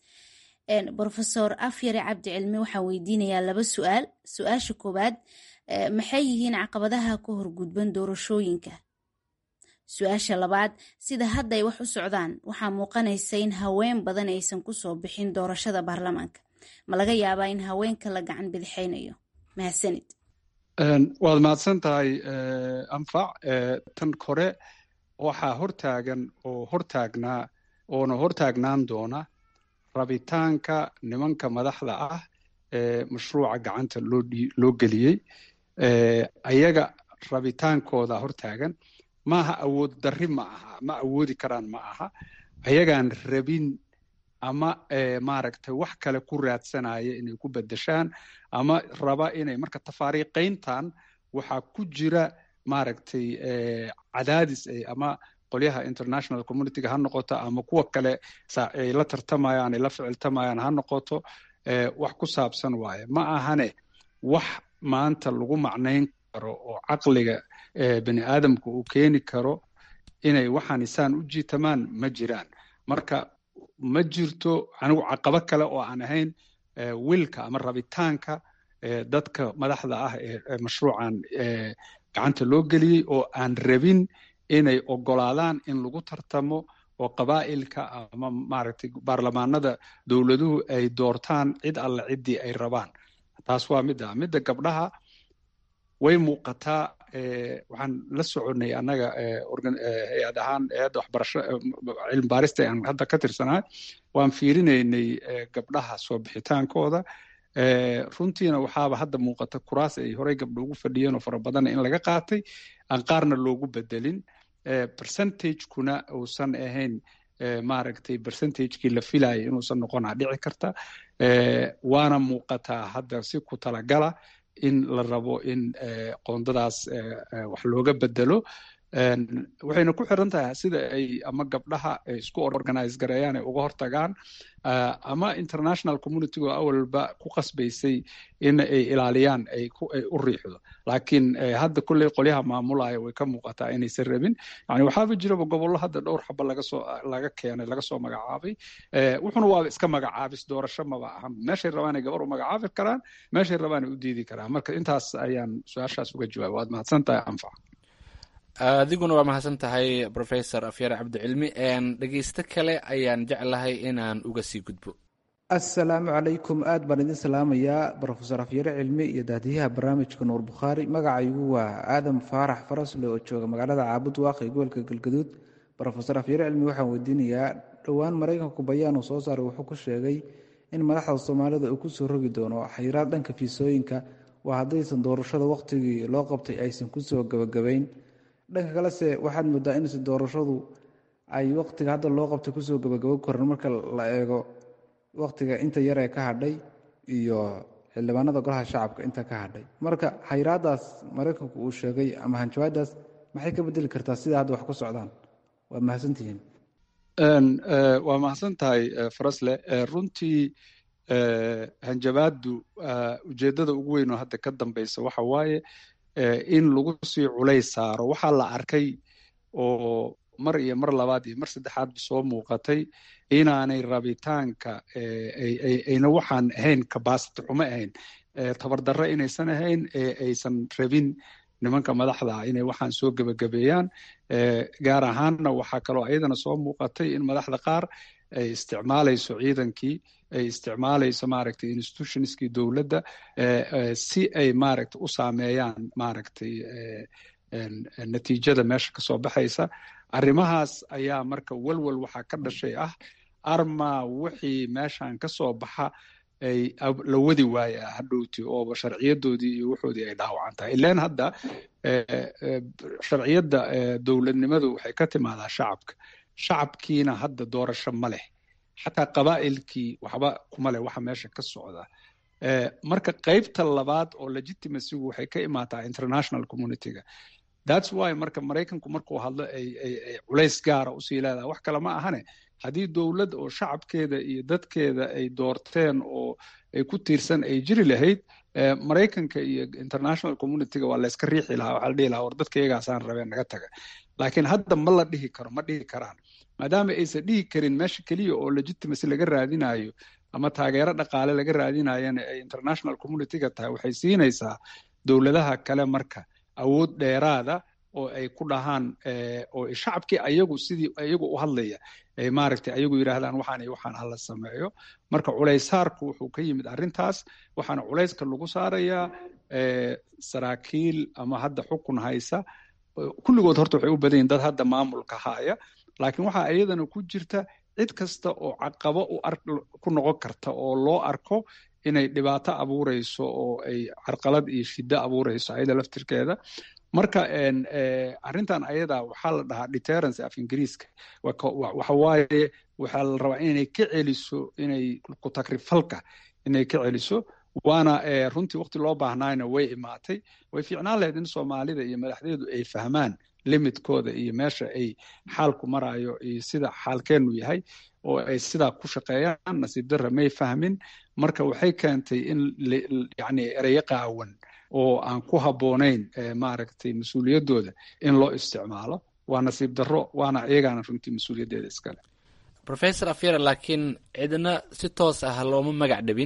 rofesor afyare cabdi cilmi waxaan weydiinayaa laba su-aal su-aasha koowaad maxay yihiin caqabadaha ka horgudban doorashooyinka su-aasha labaad sida hadda ay wax u socdaan waxaa muuqanaysa in haween badan aysan kusoo bixin doorashada baarlamaanka ma laga yaabaa in haweenka la gacan bidixaynayo mahadsanid waad mahadsan tahay anfac tan kore waxaa hortaagan oo hortaagnaa oona hortaagnaan doona rabitaanka nimanka madaxda ah ee mashruuca gacanta loo geliyey ayaga rabitaankooda hortaagan maaha awood darri ma aha ma awoodi karaan ma aha ayagaan rabin ama maaragtay wax kale ku raadsanaya inay ku bedeshaan ama raba inay marka tafaariiqayntan waxaa ku jira maaragtay cadaadis ama qolyaha international communityga ha noqoto ama kuwa kale ay la tartamayaan ay la ficiltamayaan ha noqoto wax ku saabsan waaye ma ahane wax maanta lagu macnayn karo oo caqliga bani aadamka uu keeni karo inay waxaan isaan u jiitamaan ma jiraan marka ma jirto anigu caqabo kale oo aan ahayn wilka ama rabitaanka dadka madaxda ah ee mashruucan gacanta loo geliyey oo aan rabin inay ogolaadaan in lagu tartamo oo qabaa'ilka ama maaragtay baarlamaanada dowladuhu ay doortaan cid alle ciddii ay rabaan taas waa midda midda gabdhaha way muuqataa waxaan la soconnay annaga hay-ad ahaan hay-adda waxbarasho cilmi baarista aan hadda ka tirsanahay waan fiirinaynay gabdhaha soo bixitaankooda runtiina waxaaba hadda muuqata kuraas ay horey gabdho ugu fadhiyeen oo fara badanna in laga qaatay aan qaarna loogu bedelin percentagekuna uusan ahayn maaragtay percentagekii la filayay inuusan noqonaa dhici karta waana muuqataa hadda si ku talagala in la rabo in qoondadaas wax looga bedelo waxayna ku xiran tahay sida ay ama gabdhaha isku organize gareeyaan ay uga hortagaan ama international communitygo awalba ku qasbaysay in ay ilaaliyaan ay u riixdo laakiin hadda kolley qolyaha maamulaya way ka muuqataa inaysan rabin yani waxaaba jiraba gobollo hadda dhowr xaba lagasoo laga keenay laga soo magacaabay wuxuna waaba iska magacaabis doorasho maba ahan meeshay rabaanay gabar u magacaabi karaan meeshay rabaanay u diidi karaan marka intaas ayaan su-aashaas uga jawaaba waad mahadsan tahay anfac adiguna waa mahadsan tahay professor afyar cabdicilmi dhegeysto kale ayaan jeclahay inaan uga sii gudbo assalaamu calaykum aad baan idin salaamayaa brofesor afyare cilmi iyo daadiyaha barnaamijka nuur bukhaari magacaygu waa aadam faarax farasle oo jooga magaalada caabud waaqi gobolka galgaduud brofesor afyare cilmi waxaan weydiinayaa dhowaan maraykanku bayaan uu soo saaray wuxuu ku sheegay in madaxda soomaalida uu kusoo rogi doono xayiraad dhanka fiisooyinka waa haddaysan doorashada wakhtigii loo qabtay aysan kusoo gabagabayn dhanka kalese waxaad moodaa inse doorashadu ay wakhtiga hadda loo qabtay kusoo gabagabo koran marka la eego wakhtiga inta yar ee ka hadhay iyo xildhibaanada golaha shacabka inta ka hadhay marka xayiraadaas maraykanku uu sheegay ama hanjawaadaas maxay ka bedeli kartaa sida hadda wax ku socdaan waa mahadsantihiin waa mahadsan tahay farasle runtii hanjabaadu ujeeddada ugu weyn oo hadda ka dambeysa waxa waaye in lagu sii culays saaro waxaa la arkay oo mar iyo mar labaad iyo mar saddexaadba soo muuqatay inaanay rabitaanka ayna waxaan ahayn kabasity xumo ahayn tabardarro inaysan ahayn ee aysan rabin nimanka madaxda ah inay waxaan soo gebagabeeyaan gaar ahaanna waxaa kaloo ayadana soo muuqatay in madaxda qaar ay isticmaalayso ciidankii ay isticmaalayso maaragtay institutionskii dowladda si ay maaragtay u saameeyaan maaragtay natiijada meesha kasoo baxaysa arrimahaas ayaa marka walwal waxaa ka dhashay ah arma wixii meeshan kasoo baxa ay la wadi waaya hadhowti ooba sharciyadoodii iyo wuxoodii ay dhaawacan tahay ilan hadda sharciyadda dowladnimadu waxay ka timaadaa shacabka shacabkiina hadda doorasho ma leh xataa qabaa'ilkii waxba kuma leh waxa meesha ka socda marka qaybta labaad oo legitimacygu waxay ka imaataa international communityga thats why marka maraykanku markuu hadlo ay culays gaara usii leedahay wax kale ma ahane haddii dowlad oo shacabkeeda iyo dadkeeda ay doorteen oo ay ku tiirsan ay jiri lahayd maraykanka iyo international communityga waa layska riixi lahaa waxaa la dhihi lahaa war dadka iyagaasaan rabeen naga taga laakiin hadda ma la dhihi karo ma dhihi karaan maadaama aysan dhihi karin meesha keliya oo legitimacy laga raadinayo ama taageero dhaqaale laga raadinayana ay international communityga tahay waxay siinaysaa dowladaha kale marka awood dheeraada oo ay ku dhahaan oo shacabkii ayagu sidii ayagu u hadlaya ay maaragtay ayagu yidhaahdaan waxaan iyo waxaan hala sameeyo marka culaysaarku wuxuu ka yimid arrintaas waxaana culayska lagu saarayaa saraakiil ama hadda xukun haysa kulligood horta waxay u badan yihin dad hadda maamulka haya laakiin waxaa iyadana ku jirta cid kasta oo caqabo ku noqon karta oo loo arko inay dhibaato abuureyso oo ay carqalad iyo shiddo abuureyso ayada laftirkeeda marka arrintan ayada waxaa la dhahaa deterrence af ingiriiska waxa waaye waxaa la rabaa inay ka celiso inay ku takrifalka inay ka celiso waana runtii waqti loo baahnaayna way imaatay way fiicnaan lahayd in soomaalida iyo madaxdeedu ay fahmaan limitkooda iyo meesha ay xaalku marayo iyo sida xaalkeennu yahay oo ay sidaa ku shaqeeyaan nasiib darra may fahmin marka waxay keentay in yani ereyo qaawan oo aan ku habboonayn maaragtay mas-uuliyaddooda in loo isticmaalo waa nasiib darro waana iyagaana runtii mas-uuliyaddeeda iskale professor afyara laakiin cidna si toos ah looma magac dhabin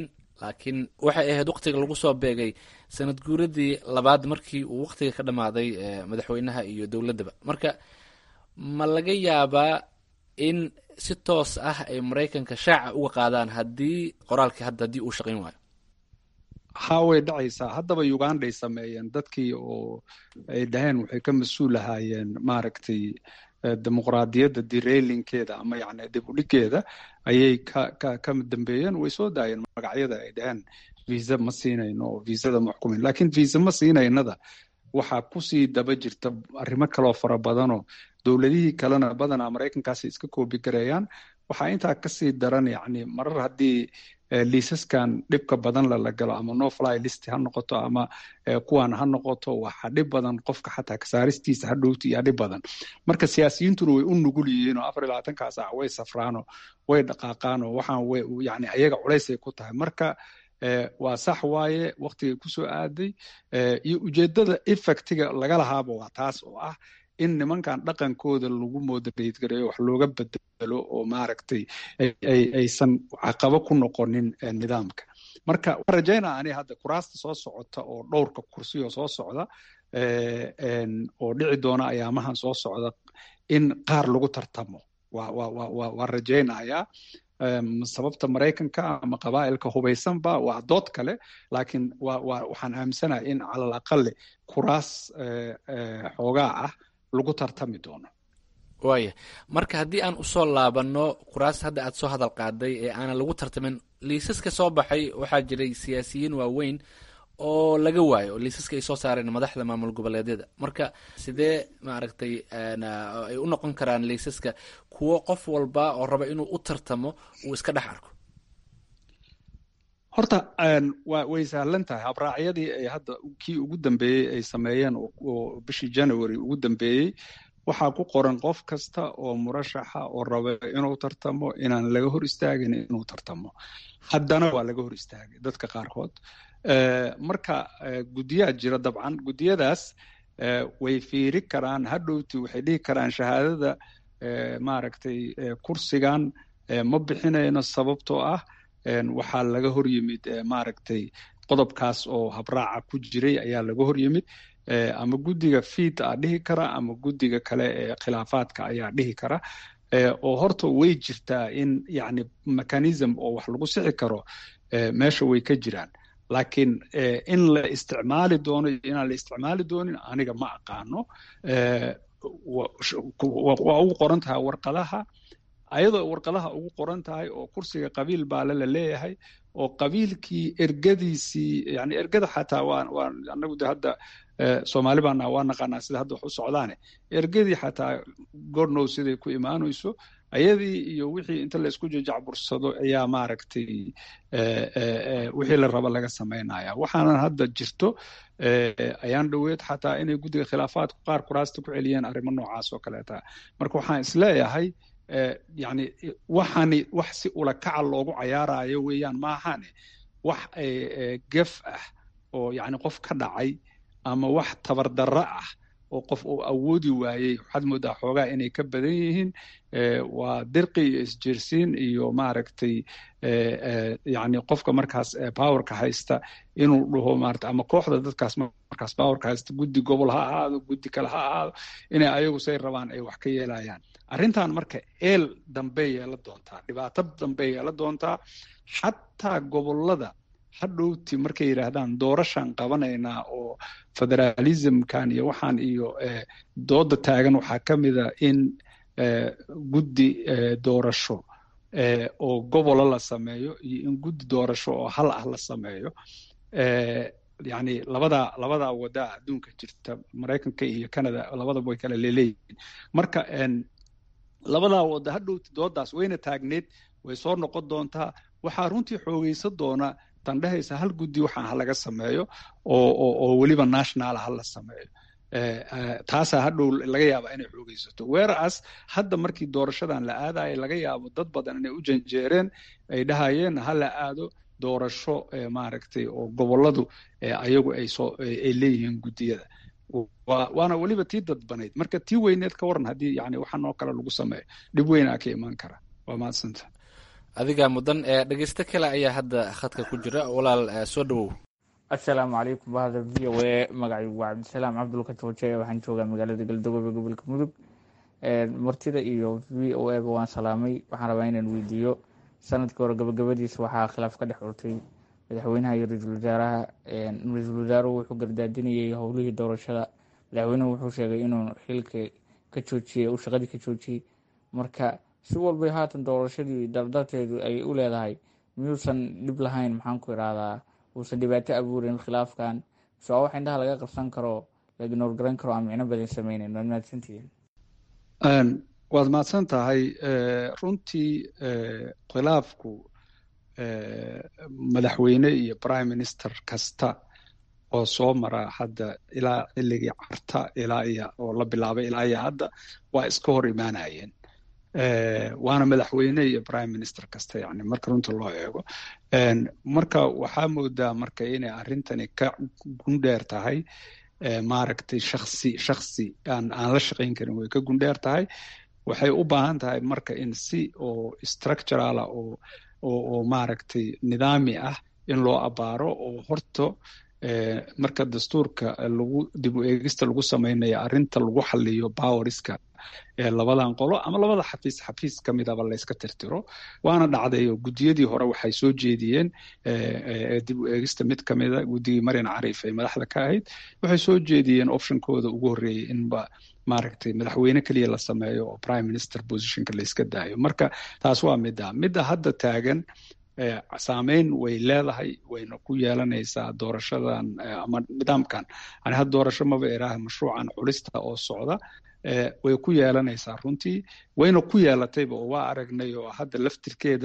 laakiin waxay ahayd waktiga lagu soo beegay sanad guuradii labaad markii uu waktiga ka dhammaaday madaxweynaha iyo dowladdaba marka ma laga yaabaa in si toos ah ay maraykanka shaaca uga qaadaan haddii qoraalkii hadda haddii uu shaqayn waayo ha way dhacaysaa haddaba uganday sameeyeen dadkii oo ay dhaheen waxay ka mas-uul ahaayeen maaragtay dimuqraadiyadda direylinkeeda ama yani dib u dhigeeda ayay ka ka ka dambeeyeen way soo daayeen magacyada ay dhaheen visa ma siinayno oo visada ma xukumin lakiin visa ma siinaynada waxaa kusii daba jirta arrimo kaloo fara badanoo dowladihii kalena badanaa maraykankaasi iska koobi gareeyaan waxaa intaa kasii daran yani marar haddii liisaskan dhibka badan lala galo ama no fly list ha noqoto ama kuwan ha noqoto waxa dhib badan qofka xataa kasaaristiisa ha dhowti iyo dhib badan marka siyaasiyiintuna way u nugul yihiin oo afar iyo labaatankaa saac way safraanoo way dhaqaaqaanoo waxaan way yani ayaga culaysay ku tahay marka waa sax waaye waktigay kusoo aaday iyo ujeedada effectiga laga lahaaba waa taas oo ah in nimankan dhaqankooda lagu moderate gareeyo wax looga bedelo oo maaragtay aysan caqabo ku noqonin nidaamka marka waan rajaynaa ani hadda kuraasta soo socota oo dhowrka kursiyo soo socda oo dhici doona ayaamahan soo socda in qaar lagu tartamo waan rajaynayaa sababta maraykanka ama qabaa'ilka hubaysanba waa dood kale laakiin waxaan aaminsanahay in calal aqale kuraas xoogaa ah lagu tartami doono waaya marka haddii aan usoo laabanno kuraas hadda aad soo hadal qaaday ee aanan lagu tartamin liisaska soo baxay waxaa jiray siyaasiyiin waaweyn oo laga waayo oo liisaska ay soo saareen madaxda maamul goboleedyada marka sidee maaragtay ay u noqon karaan liisaska kuwo qof walba oo raba inuu u tartamo uu iska dhex arko horta wa way sahlan tahay habraacyadii ay hadda kii ugu dambeeyey ay sameeyeen oo bishii january ugu dambeeyey waxaa ku qoran qof kasta oo murashaxa oo raba inuu tartamo inaan laga hor istaagin inuu tartamo haddana waa laga hor istaagay dadka qaarkood marka guddiyaa jira dabcan guddiyadaas way fiiri karaan hadhowti waxay dhihi karaan shahaadada maaragtay kursigan ma bixinayno sababtoo ah waxaa laga hor yimid maaragtay qodobkaas oo habraaca ku jiray ayaa laga hor yimid ama guddiga fiid a dhihi kara ama guddiga kale ee khilaafaadka ayaa dhihi kara oo horta way jirtaa in yani mechanism oo wax lagu sixi karo meesha way ka jiraan laakiin in la isticmaali doono iyo inaan la isticmaali doonin aniga ma aqaano waa ugu qoran tahay warqadaha ayadoo warqadaha ugu qoran tahay oo kursiga qabiil baale la leeyahay oo qabiilkii ergadiisii yani ergada xataa waa waa anagu de hadda soomaali baana waa naqaanaa sida hadda wax u socdaane ergadii xataa gornow siday ku imaanayso ayadii iyo wixii inta la isku jajacbursado ayaa maaragtay wixii la raba laga samaynaya waxaanan hadda jirto ayaan dhoweed xataa inay guddiga khilaafaadku qaar kuraasta ku celiyeen arrimo noocaas oo kaleeta marka waxaan isleeyahay yani waxani wax si ulakaca loogu cayaarayo weeyaan maahane wax gef ah oo yani qof ka dhacay ama wax tabardarro ah oo qof uu awoodi waayey waxaad moodaa xoogaa inay ka badan yihiin waa dirqi iyo isjeersiin iyo maaragtay yani qofka markaas powerka haysta inuu dhaho maarata ama kooxda dadkaas markaas powerka haysta guddi gobol ha ahaado guddi kale ha ahaado inay ayagu say rabaan ay wax ka yeelayaan arrintan marka eel dambey yeela doontaa dhibaato dambey yeela doontaa xataa gobolada hadhowti markay yidhaahdaan doorashaan qabanaynaa oo federalismkan iyo waxaan iyo dooda taagan waxaa ka mida in guddi doorasho oo gobola la sameeyo iyo in guddi doorasho oo hal ah la sameeyo yani labadaa labadaa wadaa adduunka jirta maraykanka iyo canada labadaba way kala leeleeyihiin marka labadaa wada hadhowti doodaas wayna taagneed way soo noqon doontaa waxaa runtii xoogeysan doona tandhehaysa hal guddi waxaan ha laga sameeyo oo weliba national ha la sameeyo taasaa hadhow laga yaaba inay xoogeysato weeraas hadda markii doorashadan la aadayo laga yaabo dad badan inay u janjeereen ay dhahayeen ha la aado doorasho maaragtay oo goboladu ayagu ay soo ay leeyihiin guddiyada waana weliba tii dadbanayd marka tii weyneed ka waran haddii yani waxaan oo kale lagu sameeyo dhib weynaa ka imaan kara waa mahadsanta adigaa mudan dhegeysto kale ayaa hadda khadka ku jira walaal soo dhawow assalaamu calaykum bahda v o a magacaygu waa cabdisalaam cabdulka jooje waxaan joogaa magaalada galdogobe gobolka mudug martida iyo v o aba waan salaamay waxaan rabaa inaan weydiiyo sanadkii hore gabagabadiisa waxaa khilaaf ka dhex urtay madaxweynaha iyo ra-iisul wasaaraha ra-iisul wasaaruhu wuxuu gardaadinayay howlihii doorashada madaxweynuhu wuxuu sheegay inuu xilka ka joojiyey uu shaqadii ka joojiyey marka si walbay haatan doorashadii dardarteedu ay u leedahay miyuusan dhib lahayn maxaan ku irahdaa uusan dhibaato abuurin khilaafkan mise waa wax indhaha laga qabsan karo la ignoor garan karo aan micno badan sameyneyn waad mahadsantihiin waad mahadsan tahay runtii khilaafku madaxweyne iyo prime minister kasta oo soo mara hadda ilaa xilligii carta ilaa iyo oo la bilaabay ilaa iyo hadda waa iska hor imaanayeen waana madaxweyne iyo prime minister kasta yani marka runta loo eego marka waxaa moodaa marka inay arrintani ka gundheer tahay maaragtay shaksi shaksi aan aan la shaqayn karin way ka gundheer tahay waxay u baahan tahay marka in si oo structurala oo oo oo maaragtay nidaami ah in loo abaaro oo horto marka dastuurka lagu dib u eegista lagu samaynayo arrinta lagu xaliyo poweriska labadan qolo ama labada xafiis xafiis ka midaba layska tirtiro waana dhacday oo guddiyadii hore waxay soo jeediyeen dib u eegista mid ka mida guddigii marian cariif ay madaxda ka ahayd waxay soo jeediyeen optionkooda ugu horreeyey inba maaragtay madaxweyne keliya la sameeyo oo prime minister positionka layska daayo marka taas waa midda midda hadda taagan saameyn way leedahay wayna ku yeelanaysaa doorashadan ama nidaamkan ani had doorasho maba iraaha mashruucan culista oo socda way ku yeelanaysaa runtii wayna ku yeelatayba oo waa aragnay oo hadda laftirkeeda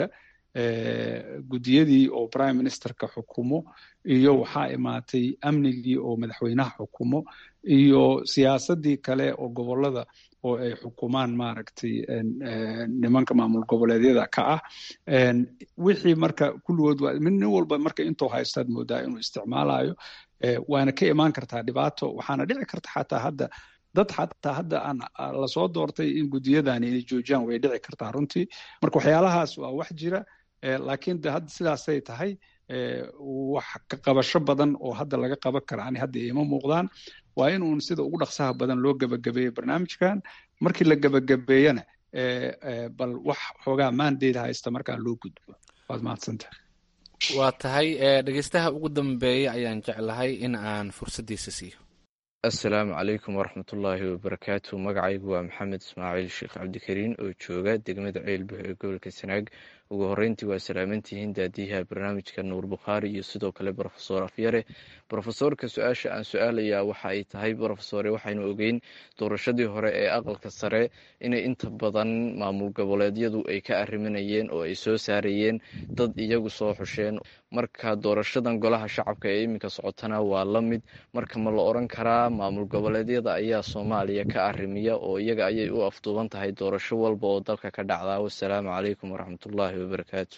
guddiyadii oo prime ministerka xukumo iyo waxaa imaatay amnigii oo madaxweynaha xukumo iyo siyaasadii kale oo gobolada oo ay xukumaan maaragtay nimanka maamul goboleedyada ka ah wixii marka kulligood waa nin walba marka intuu haystaad moodaa inuu isticmaalayo waana ka imaan kartaa dhibaato waxaana dhici karta xataa hadda dad xataa hadda aan lasoo doortay in guddiyadani inay joojiyaan way dhici kartaa runtii marka waxyaalahaas waa wax jira laakiin de hadda sidaasay tahay wax ka qabasho badan oo hadda laga qaban kara ani hadda ima muuqdaan waa in uun sida ugu dhaqsaha badan loo gebagabeeyo barnaamijkan markii la gebagabeeyana bal wax xoogaa maandeeda haysta markaa loo gudbo waad mahadsantahay waa tahay dhegeystaha ugu dambeeya ayaan jeclahay in aan fursaddiisa siiyo assalaamu calaykum waraxmatullaahi wabarakaatu magacaygu waa maxamed ismaaciil sheekh cabdikariin oo jooga degmada ceelbuux ee gobolka sanaag ugu horreyntii waa salaamantihiin daadiyaha barnaamijka nuur bukhaari iyo sidoo kale brofesor afyare brofesorka su-aasha aan su-aalayaa waxa ay tahay brofesore waxaynu ogeyn doorashadii hore ee aqalka sare inay inta badan maamul goboleedyadu ay ka arriminayeen oo ay soo saarayeen dad iyagu soo xusheen marka doorashadan golaha shacabka ee iminka socotana waa la mid marka ma la oran karaa maamul goboleedyada ayaa soomaaliya ka arrimiya oo iyaga ayay u afduuban tahay doorasho walba oo dalka ka dhacdaa wasalaamu calaykum waraxmatullaahi wabarakaatu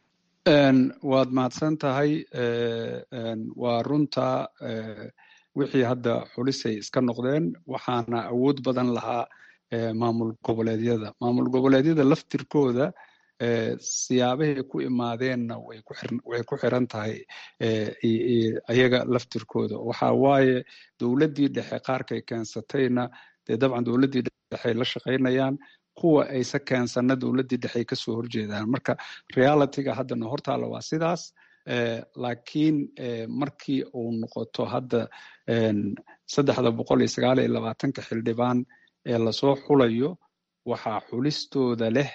waad mahadsan tahay waa runta wixii hadda xulisay iska noqdeen waxaana awood badan lahaa maamul goboleedyada maamul goboleedyada laftirkooda siyaabahay ku imaadeenna way ku xiran tahay ayaga laftirkooda waxa waaye dowladdii dhexe qaarkay keensatayna dee dabcan dowladdii dhexey la shaqaynayaan kuwa aysa keensana dowladdii dhexey kasoo horjeedaan marka realityga haddana hortaala waa sidaas laakiin markii uu noqoto hadda saddexda boqol iyo sagaal iyo labaatanka xildhibaan ee lasoo xulayo waxaa xulistooda leh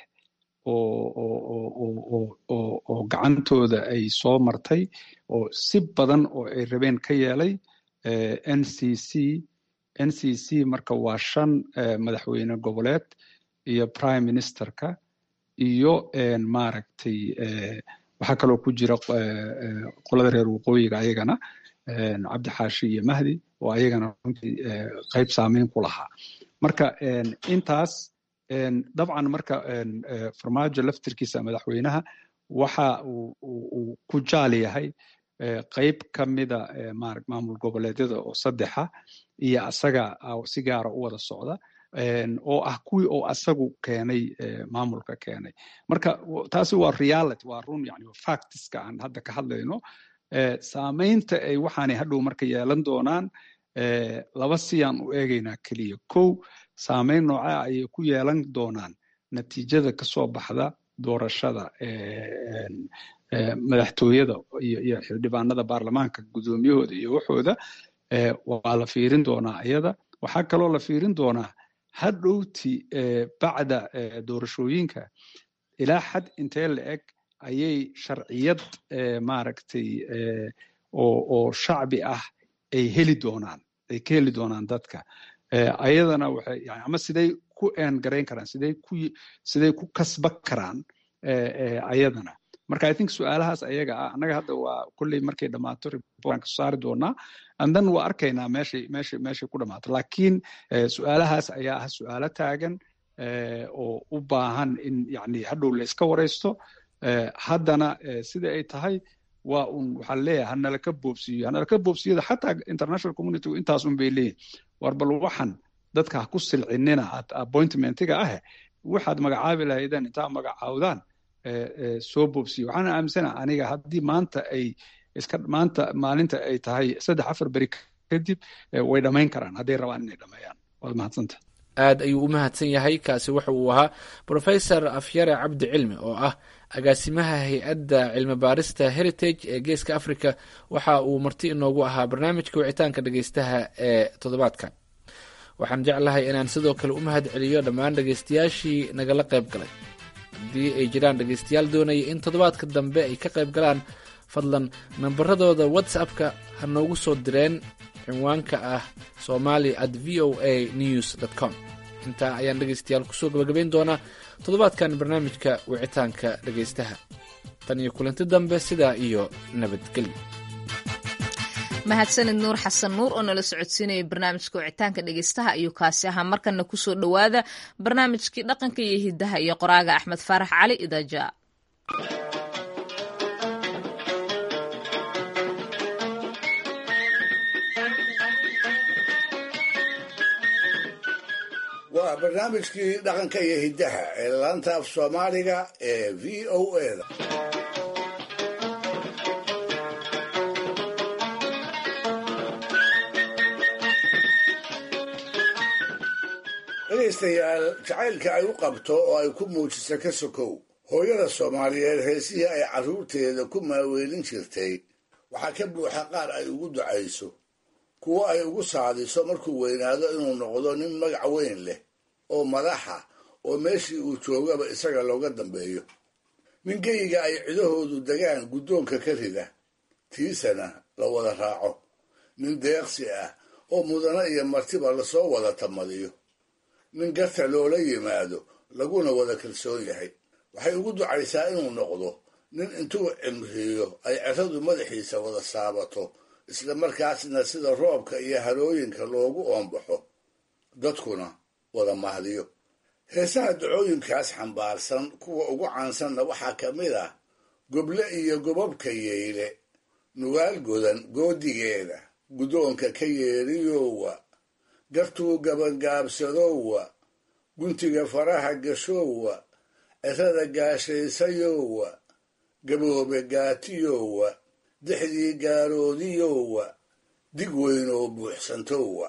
oo gacantooda ay soo martay oo si badan oo ay rabeen ka yeelay n c c n c c marka waa shan madaxweyne goboleed iyo prime ministerka iyo maaragtay waxaa kaloo ku jira qolada reer waqooyiga ayagana cabdixaashi iyo mahdi oo ayagana runtii qayb saameyn ku lahaa marka intaas dabcan marka farmaajo laftirkiisa madaxweynaha waxa uu ku jaal yahay qayb ka mida maamul goboleedyada oo saddexa iyo asaga si gaara u wada socda oo ah kuwii oo asagu keenay maamulka keenay marka taasi waa reality waa run yani factiska aan hadda ka hadlayno saamaynta ay waxaanay hadhow marka yeelan doonaan laba siyaan u eegaynaa keliya kow saamayn noocaa ayay ku yeelan doonaan natiijada kasoo baxda doorashada madaxtooyada iyo xildhibaanada baarlamaanka guddoomiyahooda iyo waxooda waa la fiirin doonaa iyada waxaa kaloo la fiirin doonaa hadhowti bacda doorashooyinka ilaa xad intee la eg ayay sharciyad maaragtay oo shacbi ah ay heli doonaan ay ka heli doonaan dadka ayadana waxay yani ama siday ku eengarayn karaan siday ku siday ku kasba karaan ayadana marka i think su-aalahaas ayaga ah annaga hadda waa kolley markay dhammaato reportan kasoo saari doonaa andan waa arkaynaa meeshay meeshay meeshay ku dhammaato laakiin su-aalahaas ayaa ah su-aalo taagan oo u baahan in yani hadhow la iska waraysto haddana sida ay tahay waa un waxaa leeyahay hanalaka boobsiiyo hanalaka boobsiyada xataa international community intaas un bay leeyihin war bal waxan dadka ha ku silcinina appointmentiga ah waxaad magacaabi lahaydeen intaa magacaawdaan soo boobsiyo waxaan aaminsana aniga haddii maanta ay iska maanta maalinta ay tahay saddex afar beri kadib way dhammayn karaan hadday rabaan inay dhammeeyaan waad mahadsanta aad ayuu u mahadsan yahay kaasi waxa uu ahaa professor afyare cabdi cilmi oo ah agaasimaha hay-adda cilmi baarista heritage ee geeska africa waxa uu marti inoogu ahaa barnaamijka wicitaanka dhegeystaha ee toddobaadka waxaan jeclahay inaan sidoo kale u mahad celiyo dhammaan dhegeystayaashii nagala qayb galay haddii ay jiraan dhegeystayaal doonaya in toddobaadka dambe ay ka qayb galaan fadlan nambaradooda whatsappka ha noogu soo direen cinwaanka ah somali at v o a news dt com intaa ayaan dhegeystayaal kusoo gabagabayn doonaa toddobaadkan barnaamijka wicitaanka dhegeystaha tan iyo kulanti dambe sidaa iyo nabadgelyo mahadsanid nuur xasan nuur oo nala socodsiinaya barnaamijka wicitaanka dhegeystaha ayuu kaasi ahaa markana kusoo dhowaada barnaamijkii dhaqanka iyo hidaha iyo qoraaga axmed faarax cali idaja waa barnaamijkii dhaqanka iyo hiddaha ee laanta af soomaaliga ee v o eda dhegaystayaal jacaylka ay u qabto oo ay ku muujisa ka sokow hooyada soomaaliyeed heesihii ay carruurteeda ku maaweelin jirtay waxaa ka buuxa qaar ay ugu ducayso kuwo ay ugu saadiso markuu weynaado inuu noqdo nin magac weyn leh oo madaxa oo meeshii uu joogaba isaga looga dambeeyo nin geyiga ay cidahoodu degaan guddoonka ka rida tiisana la wada raaco nin deeqsi ah oo mudano iyo martiba lasoo wada tamadiyo nin garta loola yimaado laguna wada kalsoon yahay waxay ugu ducaysaa inuu noqdo nin intuu cimriyo ay ceradu madaxiisa wada saabato isla markaasna sida roobka iyo harooyinka loogu oombaxo dadkuna wada mahdiyo heesaha dacooyinkaas xambaarsan kuwa ugu caansanna waxaa ka mid ah goble iyo gobabka yeyle nugaal godan goodigeeda guddoonka ka yeeriyowa gartuu gabagaabsadowa guntiga faraha gashoowa cirada gaashaysayowa gaboobe gaatiyowa dixdii gaaroodiyowa dig weyn oo buuxsantowa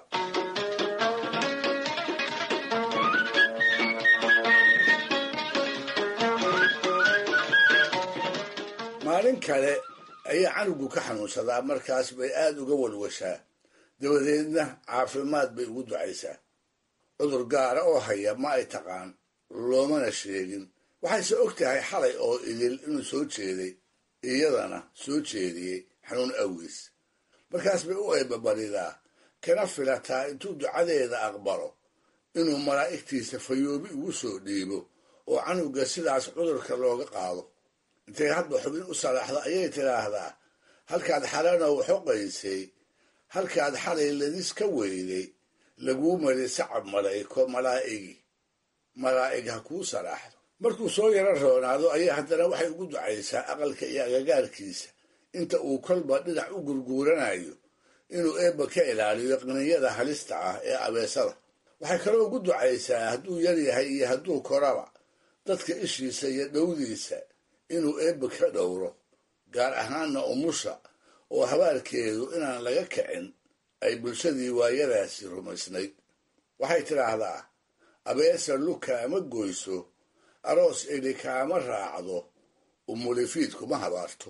maalin kale ayaa canugu ka xanuunsadaa markaas bay aad uga walwashaa dabadeedna caafimaad bay ugu ducaysaa cudur gaara oo haya ma ay taqaan loomana sheegin waxayse og tahay xalay oo idil inuu soo jeeday iyadana soo jeediyey xanuun awgiis markaas bay u eebabaridaa kana filataa intuu ducadeeda aqbalo inuu malaa'igtiisa fayoobi ugu soo dhiibo oo canuga sidaas cudurka looga qaado intay hadba xubin u salaaxdo ayay tidhaahdaa halkaad xalanow xoqaysay halkaad xalay ladis ka weyday laguu mari sacab malayko malaa'igi malaa'ig ha kuu salaaxdo markuu soo yaro roonaado ayaa haddana waxay ugu ducaysaa aqalka iyo agagaarkiisa inta uu kolba dhinac u gurguuranayo inuu eebba ka ilaaliyo qniyada halista ah ee abeesada waxay kaloo ugu ducaysaa hadduu yar yahay iyo hadduu koraba dadka ishiisa iyo dhowdiisa inuu eebbe ka dhowro gaar ahaanna umusha oo habaarkeedu inaan laga kicin ay bulshadii waayadaasi rumaysnayd waxay tidhaahdaa abeesa luka ama goyso aroos eli kaama raacdo umulifiid kuma habaarto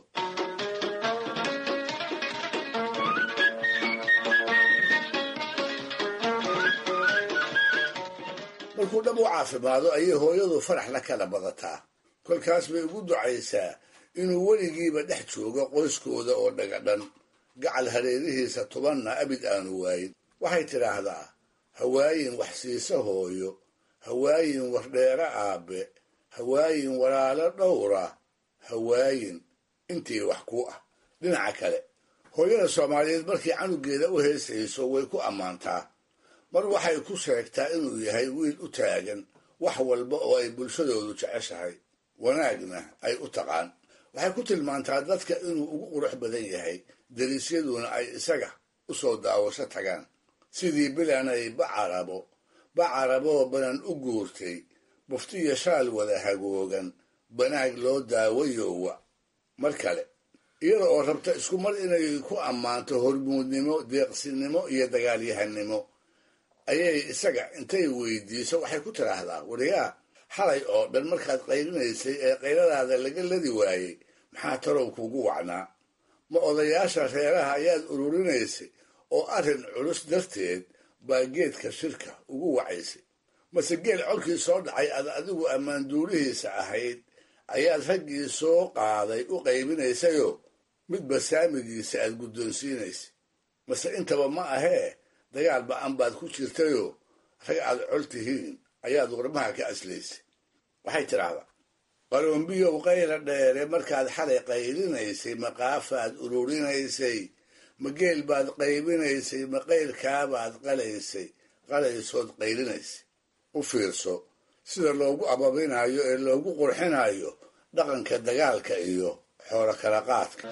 markuu dhab u caafimaado ayay hooyadu farax la kala badataa kolkaas bay ugu ducaysaa inuu weligiiba dhex joogo qoyskooda oo dhagadhan gacal hareerihiisa tubanna abid aanu waayin waxay tidhaahdaa hawaayin wax siisa hooyo hawaayin wardheere aabbe hawaayin walaalo dhowra hawaayin intii wax ku ah dhinaca kale hooyada soomaaliyeed markii canugeeda u heesayso way ku ammaantaa mar waxay ku sheegtaa inuu yahay wiil u taagan wax walba oo ay bulshadoodu jeceshahay wanaagna ay u taqaan waxay ku tilmaantaa dadka inuu ugu qurux badan yahay dariisyaduna ay isaga u soo daawasho tagaan sidii bilanay bacarabo bacaraboo banan u guurtay buftiyo shaal wada hagoogan banaag loo daawayowa mar kale iyada oo rabta isku mar inay ku ammaanto hormuudnimo deeqsinimo iyo dagaalyahanimo ayay isaga intay weydiiso waxay ku tidhaahdaa wariyaa xalay oo dhan markaad qaylinaysay ee qayladaada laga ladi waayey maxaa tarow kuugu wacnaa ma odayaasha reeraha ayaad ururinaysay oo arrin culus darteed baa geedka shirka ugu wacaysay mase geel colkii soo dhacay aad adigu ammaanduulihiisa ahayd ayaad raggii soo qaaday u qaybinaysayoo midba saamigiisa aad guddoonsiinaysay mase intaba ma ahee dagaal ba-an baad ku jirtayoo rag aad col tihiin ayaad warmaha ka aslaysay waxay tidhaahdaa qalombiyow qayla dheere markaad xalay qaylinaysay maqaafaad ururinaysay ma geel baad qaybinaysay ma qaylkaabaad qalaysay qalaysood qaylinaysay u fiirso sida loogu ababinayo ee loogu qurxinayo dhaqanka dagaalka iyo xoolo kala qaadka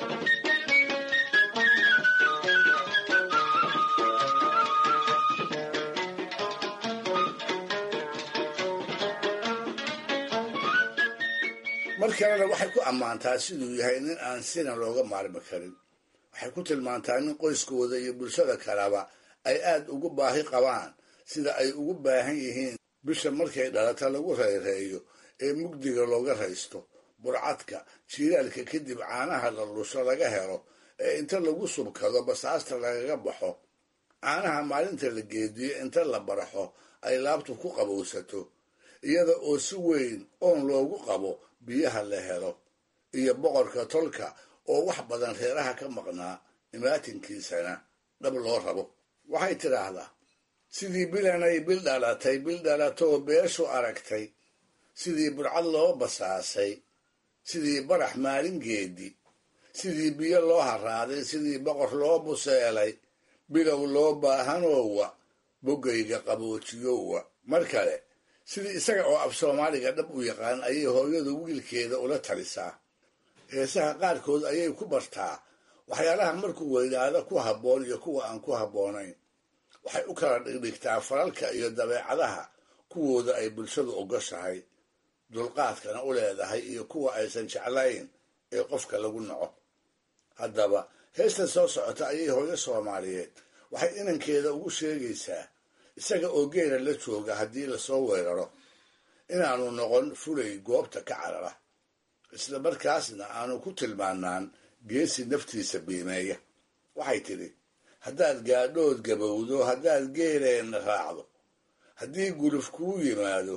mar kalena waxay ku ammaantaa siduu yahay nin aan sina looga maarmi karin waxay ku tilmaantaa nin qoyskooda iyo bulshada kaleba ay aad ugu baahi qabaan sida ay ugu baahan yihiin bisha markay dhalata lagu rayreeyo ee mugdiga looga raysto burcadka jiilaalka kadib caanaha la lusho laga helo ee inta lagu subkado basaasta lagaga baxo caanaha maalinta la geediyo inta la baraxo ay laabtu ku qabowsato iyada oo si weyn oon loogu qabo biyaha la helo iyo boqorka tolka oo wax badan reeraha ka maqnaa imaatinkiisana dhab loo rabo waxay tidhaahdaa sidii bilanay bil dhalatay bil dhalatoo beeshu aragtay sidii burcad loo basaasay sidii barax maalin geedi sidii biyo loo haraaday sidii boqor loo buseelay bilow loo baahanoowa boggayga qaboojiyowa mar kale sidii isaga oo af soomaaliga dhab u yaqaan ayay hooyadu wiilkeeda ula talisaa heesaha qaarkood ayay ku bartaa waxyaalaha markuu weynaado ku habboon iyo kuwa aan ku habboonayn waxay u kala dhigdhigtaa falalka iyo dabeecadaha kuwooda ay bulshadu ogoshahay dulqaadkana u leedahay iyo kuwa aysan jeclayn ee qofka lagu naco haddaba heestan soo socota ayay hooyo soomaaliyeed waxay inankeeda ugu sheegaysaa isaga oo geela la jooga haddii lasoo weeraro inaanu noqon fulay goobta ka carara isla markaasna aanu ku tilmaanaan geesi naftiisa biimeeya waxay tidhi haddaad gaadhood gabowdo haddaad geeleenna raacdo haddii guluf kuu yimaado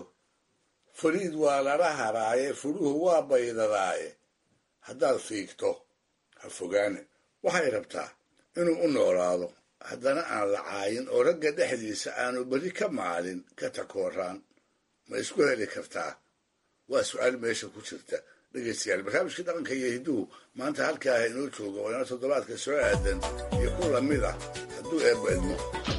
fariid waa lala haraaye furuhu waa baydadaaye haddaad fiigto ha fogaane waxay rabtaa inuu u noolaado haddana aan la caayin oo ragga dhexdiisa aanu berri ka maalin ka takooraan ma isku heli kartaa waa su-aal meesha ku jirta dhegaystayaal barnaamijkii dhaqanka iyo hidduhu maanta halkaa ah inoo jooga waa inoo toddobaadka soo aadan iyo ku lamid ah hadduu eebba idmo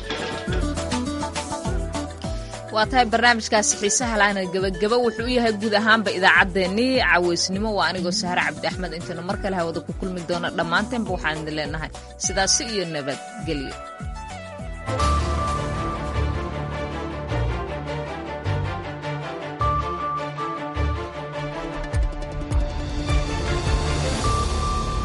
waa tahay barnaamijkaasi xiisaha laana gebageba wuxuu u yahay guud ahaanba idaacaddeenii caweysnimo waa anigoo sahare cabdi axmed intaynu mar kale hawada ku kulmi doona dhammaanteenba waxaan idin leenahay sidaasi iyo nabadgelyo